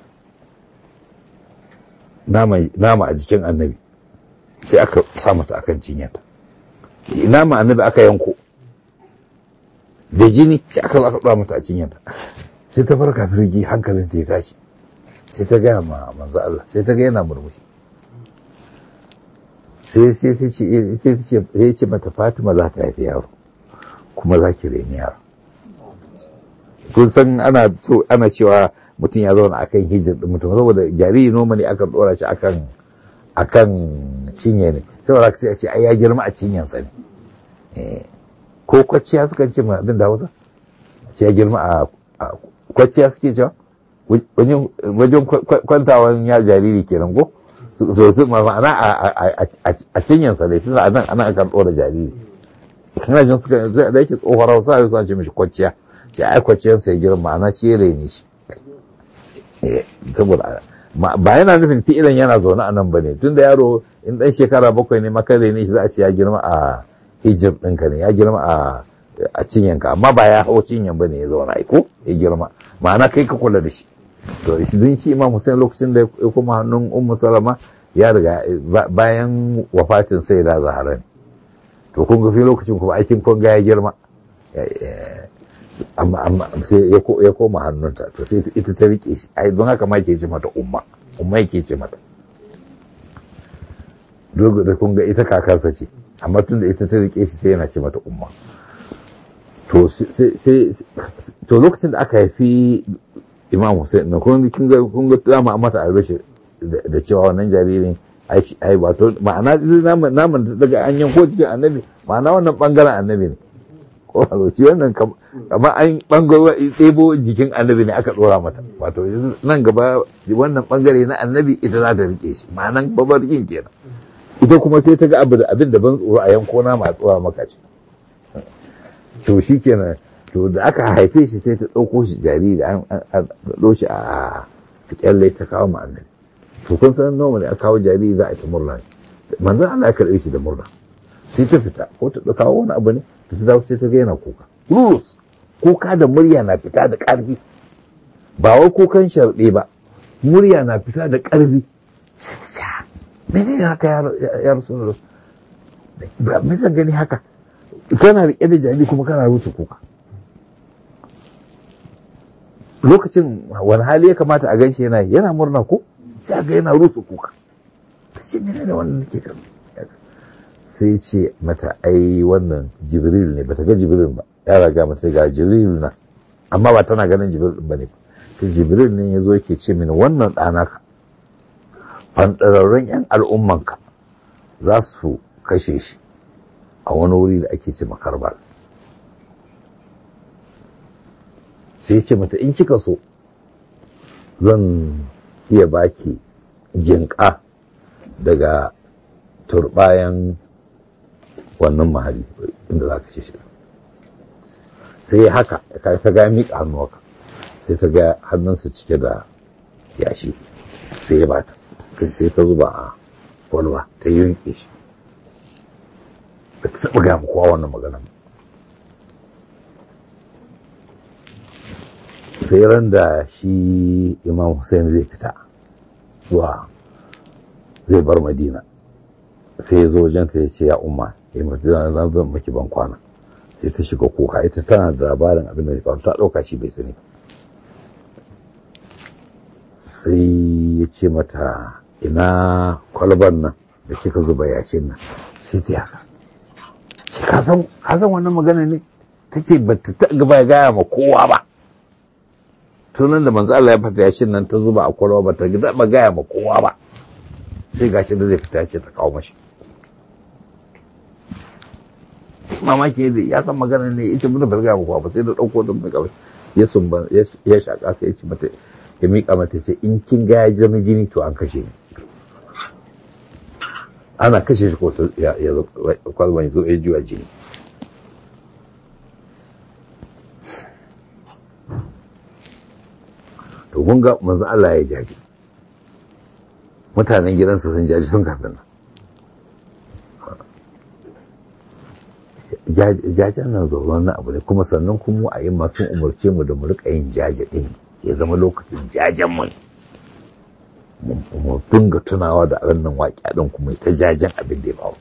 nama a jikin annabi sai aka sa mata akan cinyata nama annabi aka yanko da jini sai aka zo aka ɗora mata a cinyata sai ta farka firgi hankalin ta ya tashi sai ta gaya ma manzo Allah sai ta ga yana murmushi sai sai ta ce sai ta ce ya ce mata Fatima za ta haifi yaro kuma za ki reni yaro kun san ana so ana cewa mutum ya zauna akan hijir din mutum saboda jariri noma ne aka dora shi akan akan cinye ne saboda sai a ce ai ya girma a cinyansa ne ko kwacciya suka ce ma abin da Hausa ce ya girma a kwacciya suke cewa wajen kwantawan ya jariri kenan ko so su ma'ana a cinyansa ne tunda anan anan akan dora jariri kana jin suka da yake tsohon Hausa ya ce mishi kwacciya ce ai kwacciyarsa ya girma ma'ana shi ne shi saboda ba yana nufin fi'ilan yana zaune a nan ba ne tun da yaro in ɗan shekara bakwai ne makare ne shi za a ce ya girma a hijir ɗinka ne ya girma a cinyanka amma ba ya hau cinyan ba ne ya zauna ko ya girma ma'ana kai ka kula da shi to don shi imam hussein lokacin da ya kuma hannun ummu salama ya riga bayan wafatin sai da zahara ne to kun ga fi lokacin kuma aikin kun ga ya girma amma sai ya koma hannunta to sai ita ta rike shi ai don haka ma ke ce mata umma umma yake ce mata dogo da kun ga ita kakarsa ce amma tun da ita ta rike shi sai yana ce mata umma to sai to lokacin da aka haifi imam Hussein na kun ga kun ga dama mata albashi da cewa wannan jaririn ai wato ma'ana naman daga an yanko cikin annabi ma'ana wannan bangaren annabi ne ko shi wannan kamar an bangaro ɗebo jikin annabi ne aka ɗora mata wato nan gaba wannan bangare na annabi ita za ta rike shi ma'anan babarkin kenan ita kuma sai ta ga abin da ban tsoro a yanko na ma tsora maka ce to shi kenan to da aka haife shi sai ta ɗauko shi jariri an ɗauko shi a kyalle ta kawo ma annabi to kun san nawa ne aka kawo jariri za a ta murna manzon Allah ya karɓe shi da murna sai ta fita ko ta kawo wani abu ne da su dawo sai ta ga yana kuka rurus kuka da murya na fita da ƙarfi ba wai kukan sharɗe ba murya na fita da ƙarfi sai ta ce mene ne haka ya rasu ba me zan gani haka kana riƙe da jari kuma kana rusa kuka lokacin wani hali ya kamata a ganshi yana yana murna ko sai ga yana rusa kuka ta ce mene ne wannan nake kan sai ce mata ai wannan jibril ne bata ga jibril ba ya raga mata ga jibril na amma ba tana ganin jibril ba ne ta jibril ne ya zo yake ce mini wannan ɗana ka fanɗararren 'yan al'ummanka za su kashe shi a wani wuri da ake ce makarbar sai ce mata in kika so zan iya baki jinƙa daga turbayan wannan mahali inda za ka ce shi sai haka ta ga miƙa hannu haka sai ta ga hannunsa cike da yashi sai ya bata sai ta zuba a kwalwa ta yunke shi ba ta taɓa gaya kowa wannan magana sai ran da shi imam Hussein zai fita zuwa zai bar madina sai ya zo wajenta ya ce ya umma ya madina zan zan maki ban kwana sai ta shiga kuka ita tana da labarin abin da ya faru ta ɗauka shi bai sani sai ya ce mata ina kwalban nan da kika zuba yashin nan sai ta haka ce ka san wannan magana ne ta ce ba ta gaba gaya ma kowa ba tunan da manzo Allah ya fata yashin nan ta zuba a kwalba ba ta taɓa gaya ma kowa ba sai gashi da zai fita ce ta kawo mashi mamaki yadda ya san magana ne ita mun bar gaya ma kowa ba sai da ɗauko don mai kawai ya sumba ya shaka sai ya ce mata ya miƙa mata ce in kin ga ya zama jini to an kashe ni ana kashe shi ko ya zo kwalban ya zo ya juya jini to kun ga manzo Allah ya jaji mutanen gidansa sun jaji sun kafin nan jajen nan zauron na abu ne kuma sannan kuma a yi masu umarce mu da mu rika yin jaje din ya zama lokacin jajen mu mu dinga tunawa da wannan waƙi din kuma ta jajen abin da ya faru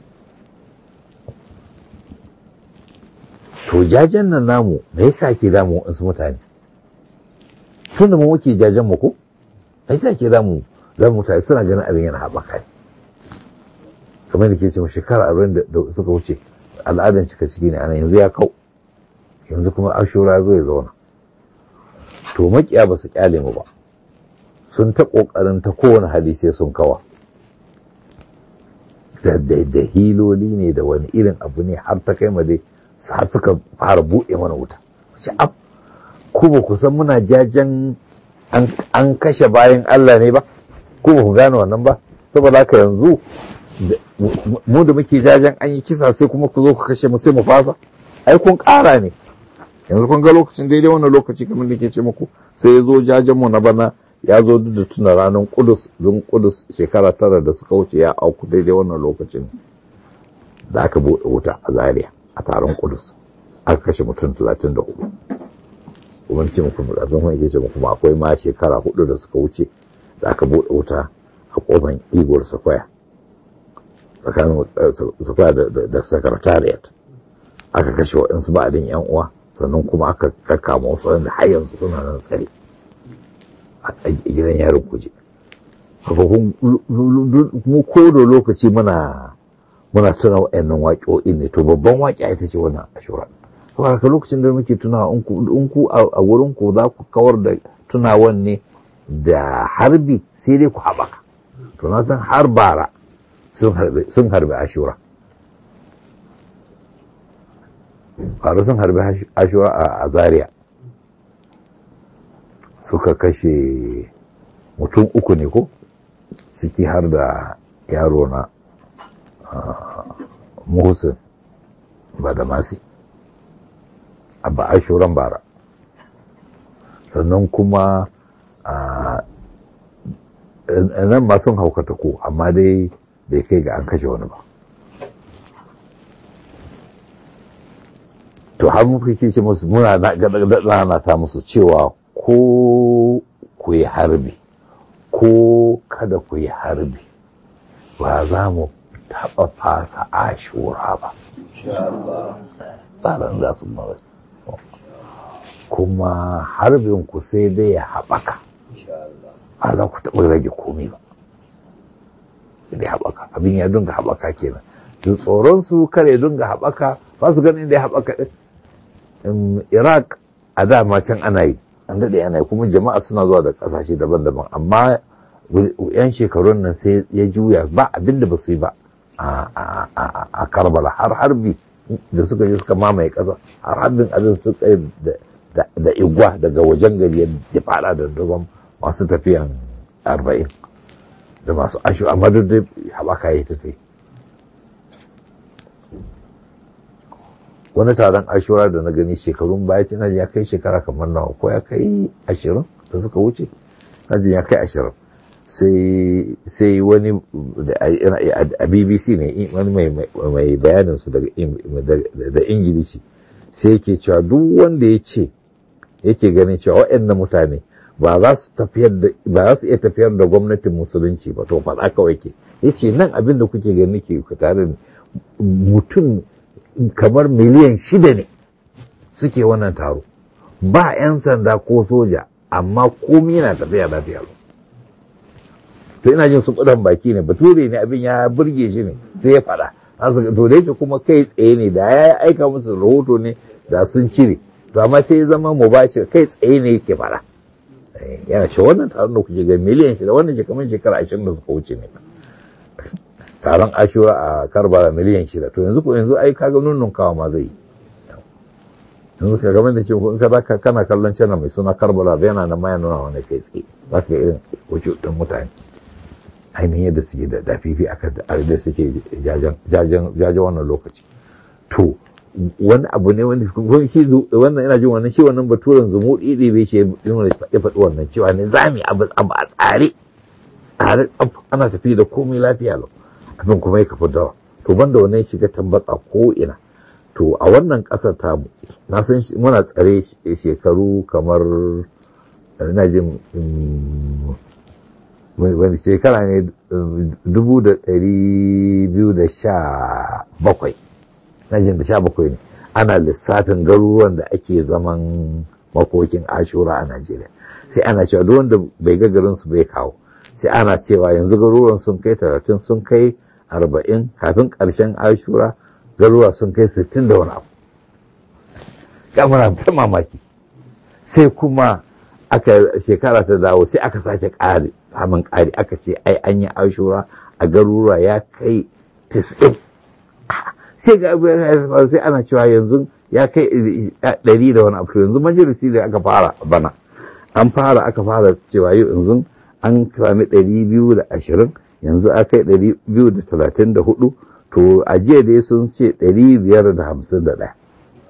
to jajen nan namu me yasa ke damu wasu mutane tun da mu muke jajen mu ko ai sa ke damu za mu mutane suna ganin abin yana haɓaka ne kamar da ke ce shekara arba'in da suka wuce al'adan cika ciki ne ana yanzu ya kau yanzu kuma ashura zo ya zauna to makiya ba su kyale mu ba sun ta kokarin ta kowane hali sai sun kawa da da hiloli ne da wani irin abu ne har ta kai ma dai har suka fara buɗe mana wuta wace ab ku ba ku san muna jajen an kashe bayan Allah ne ba ku ba ku gane wannan ba saboda haka yanzu mu da muke jajen an yi kisa sai kuma ku zo ku kashe mu sai mu fasa ai kun ƙara ne yanzu kun ga lokacin daidai wannan lokaci kamar da ke ce muku sai ya zo jajen mu na bana ya zo duk da tuna ranar kudus don kudus shekara tara da suka wuce ya auku daidai wannan lokacin da aka buɗe wuta a zaria a taron kudus aka kashe mutum talatin da hudu kuma ce muku da zan ke ce muku akwai ma shekara hudu da suka wuce da aka buɗe wuta a kofan igor sakwaya tsakanin sakwaya da secretariat aka kashe waɗansu ba'adin yan uwa sannan kuma aka kakkama wasu wanda har yanzu suna nan tsare a gidan yarin kuje mu ko da lokaci muna muna tuna wa'annan waƙoƙi ne to babban waƙi ita ce wannan ashura to haka lokacin da muke tuna in ku a wurin ku za ku kawar da tunawan ne da harbi sai dai ku haɓaka to na san har bara sun harbi ashura faru sun harbi ashura a zaria suka kashe mutum uku ne ko ciki har da yaro na muhsin ba da masi abba ashuran bara sannan kuma nan ma sun haukata ko amma dai bai kai ga an kashe wani ba to har muka ce musu muna na ta musu cewa ko ku yi harbi ko kada ku yi harbi ba za mu taɓa fasa ashura ba tsarin za su mawai kuma harbin ku sai dai ya haɓaka ba za ku taɓa rage komai ba da haɓaka abin ya dunga haɓaka kenan da tsoron su kare dunga haɓaka ba su ganin da ya haɓaka iraq a dama can ana yi an daɗe ana yi kuma jama'a suna zuwa da ƙasashe daban-daban amma yan shekarun nan sai ya juya ba abin da ba su yi ba a karbala har harbi da suka je suka mamaye ƙasa har harbin abin suka yi da igwa daga wajen gari ya fada da dazon masu tafiyan arba'in da masu ashu amma duk da haɓaka ya ta tai wani taron ashura da na gani shekarun baya cina ya kai shekara kamar nawa ko ya kai ashirin da suka wuce najin ya kai ashirin sai wani a bbc ne wani mai bayanin su da ingilishi sai yake cewa duk wanda ya ce yake ganin cewa waɗannan mutane ba za su iya tafiyar da gwamnatin musulunci ba to faɗa kawai ke ya ce nan abin da kuke gani ke tare mutum kamar miliyan shida ne suke wannan taro ba 'yan sanda ko soja amma komi yana tafiya lafiya to ina jin su kudan baki ne bature ne abin ya burge shi ne sai ya faɗa to da yake kuma kai tsaye ne da ya aika musu rahoto ne da sun cire to amma sai ya zama mubashir kai tsaye ne yake faɗa yana ce wannan taron da kuke ga miliyan shida wannan shekarun shekara ashirin da suka wuce ne taron ashura a karbala miliyan shida to yanzu ko yanzu ai kaga nunnun kawa ma zai yanzu ka game da ce in ka zaka kana kallon channel mai suna karbala da yana nan ma ya nuna wani kai tsaye za ka irin wuce din mutane ainihin yadda suke da dafifi aka da suke jajen wannan lokaci to wani abu ne wani shi wannan ina jin wannan shi wannan baturen zumuɗi ɗi bai shi ya faɗi wannan cewa ne zami abu a tsare tsare ana tafi da komai lafiya lau abin kuma ya kafa dawa to banda wannan shiga tambatsa ko ina to a wannan ƙasar tamu na san muna tsare shekaru kamar ina jin wani shekara ne dubu da ɗari biyu da sha bakwai na jin da sha bakwai ne ana lissafin garuruwan da ake zaman makokin ashura a najeriya sai ana cewa duk wanda bai ga garinsu bai kawo sai ana cewa yanzu garuruwan sun kai talatin sun kai arba'in kafin ƙarshen ashura garuruwa sun kai sittin da wani abu kamar ta mamaki sai kuma aka shekara ta dawo sai aka sake ƙari samun ƙari aka ce ai an yi ashura a garuruwa ya kai tis'in sai ga sai ana cewa yanzu ya kai ɗari da wani abu yanzu majalisi da aka fara bana an fara aka fara cewa yanzu an sami ɗari biyu da ashirin yanzu a kai ɗari biyu da talatin da hudu to a jiya dai sun ce ɗari biyar da hamsin da ɗaya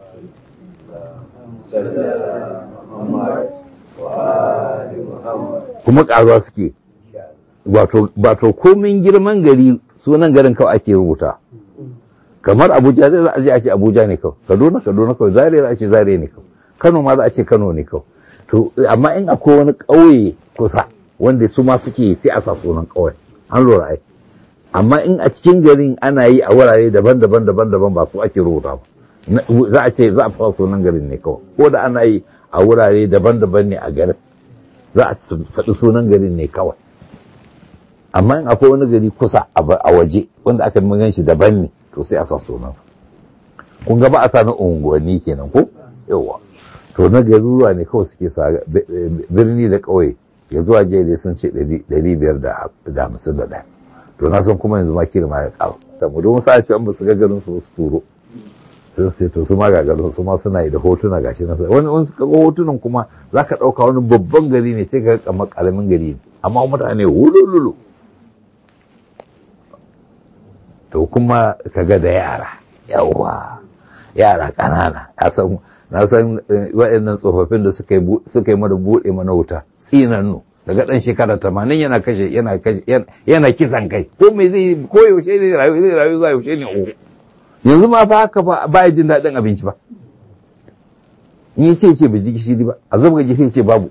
kuma ƙaruwa suke wato komin girman gari sunan garin kawai ake rubuta kamar abuja zai za a je a ce abuja ne kawai kaduna kaduna kawai zare za a ce zare ne kawai kano ma za a ce kano ne kawai to amma in akwai wani ƙauye kusa wanda su ma suke sai a sa sunan ƙauye an lura ai amma in a cikin garin ana yi a wurare daban-daban daban-daban ba su ake rubuta ba za a ce za a fara sunan garin ne kawai ko da ana yi a wurare daban-daban ne a garin za a faɗi sunan garin ne kawai amma in akwai wani gari kusa a waje wanda aka magan shi daban ne to sai a sa sunansa kun ga ba a sa na unguwanni kenan ko yawa to na garuruwa ne kawai suke sa birni da ƙauye ya zuwa jiya dai sun ce ɗari biyar da hamsin da ɗaya to na san kuma yanzu ma kira ma ya ƙaru ta mu don sa ce an ba su ga garin su su turo sun sai to su ma ga garin su ma suna yi da hotuna gashi na wani wani suka ga hotunan kuma za ka ɗauka wani babban gari ne sai ka ga kamar ƙaramin gari ne amma mutane wulululu to kuma kaga da yara yawa yara ƙanana na san waɗannan tsofaffin da suka yi mana buɗe mana wuta tsinannu daga ɗan shekara tamanin yana kashe yana kashe yana kisan kai ko me zai ko yaushe zai rayu zai rayu zuwa yaushe ne oho yanzu ma fa haka ba ba ya jin daɗin abinci ba in ya ce ce bai ji gishiri ba a zabga gishiri ce babu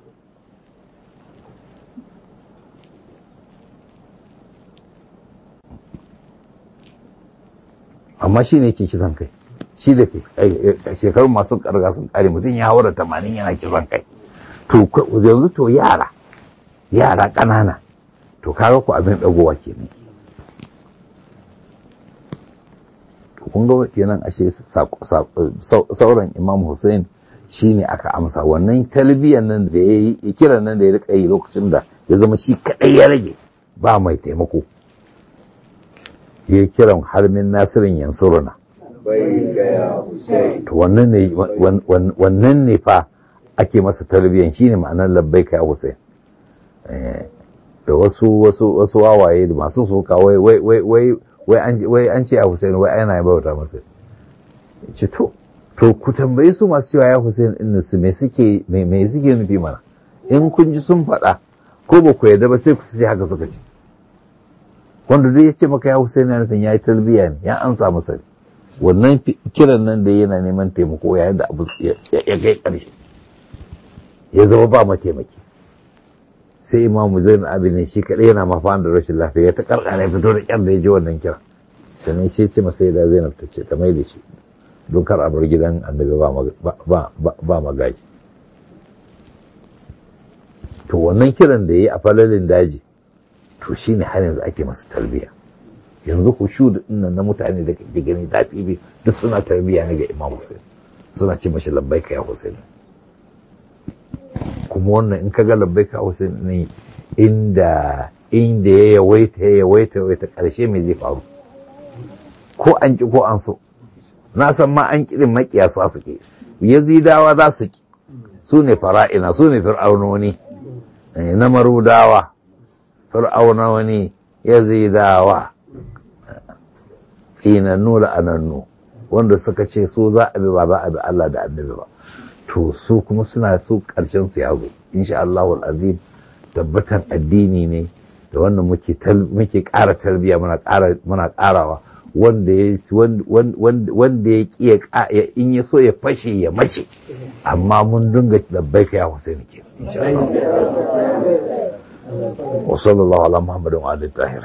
amma shi ne ke kisan kai shi da ke shekarun masu karga sun kare mutum ya haura tamanin yana kisan kai to yanzu to yara yara ƙanana to kaga ku abin ɗagowa kenan kun ga kenan ashe sauran imam hussein shine aka amsa wannan talbiyan nan da ya yi kiran nan da ya rika yi lokacin da ya zama shi kaɗai ya rage ba mai taimako ya kiran harmin nasirin yansuruna to wannan ne fa ake masa tarbiyan shine ma'anar labbaika ya Hussein da wasu wasu wasu wawaye da masu soka wai wai wai wai wai an wai an ce ya Hussein wai ana bauta masa ce to to ku tambayi su masu cewa ya Hussein din su me suke me me suke nufi mana in kun ji sun faɗa ko ba ku yarda ba sai ku ce haka suka ce wanda duk ya ce maka ya Hussein ya nufin ya yi tarbiyya ne ya ansa masa wannan kiran nan da yana neman taimako yayin da abu ya kai ƙarshe ya zama ba mataimaki sai imamu zain abin shi kaɗai yana mafan da rashin lafiya ta karkara ya fito da ƙyar da ya ji wannan kira sannan shi ce masa da zainab ta ce ta mai da shi don kar a bar gidan annabi ba magaji to wannan kiran da ya yi a falalin daji to shine har yanzu ake masa tarbiyya yanzu ku shu da na mutane da kake gani zafi bi duk suna tarbiyya ne ga imam Hussein suna ce mashi labbaika ya Hussein kuma wannan in kaga labbaika Hussein ne inda inda ya yawaita ya yawaita yawaita karshe me zai faru ko an ki ko an so na san ma an kirin makiyasa suke yazidawa za su ki su ne fara'ina su ne fir'aunoni na marudawa fir'auna wani yazidawa tsinannu da anannu wanda suka ce su za a bi ba za a bi Allah da annabi ba to su kuma suna su karshen su ya zo insha Allah azim tabbatar addini ne da wannan muke muke ƙara tarbiyya muna ƙara muna ƙarawa wanda ya wanda ya ki ya in ya so ya fashe ya mace amma mun dinga labbaika ya Hussein ke insha Allah wa sallallahu ala Muhammadin wa alihi tahir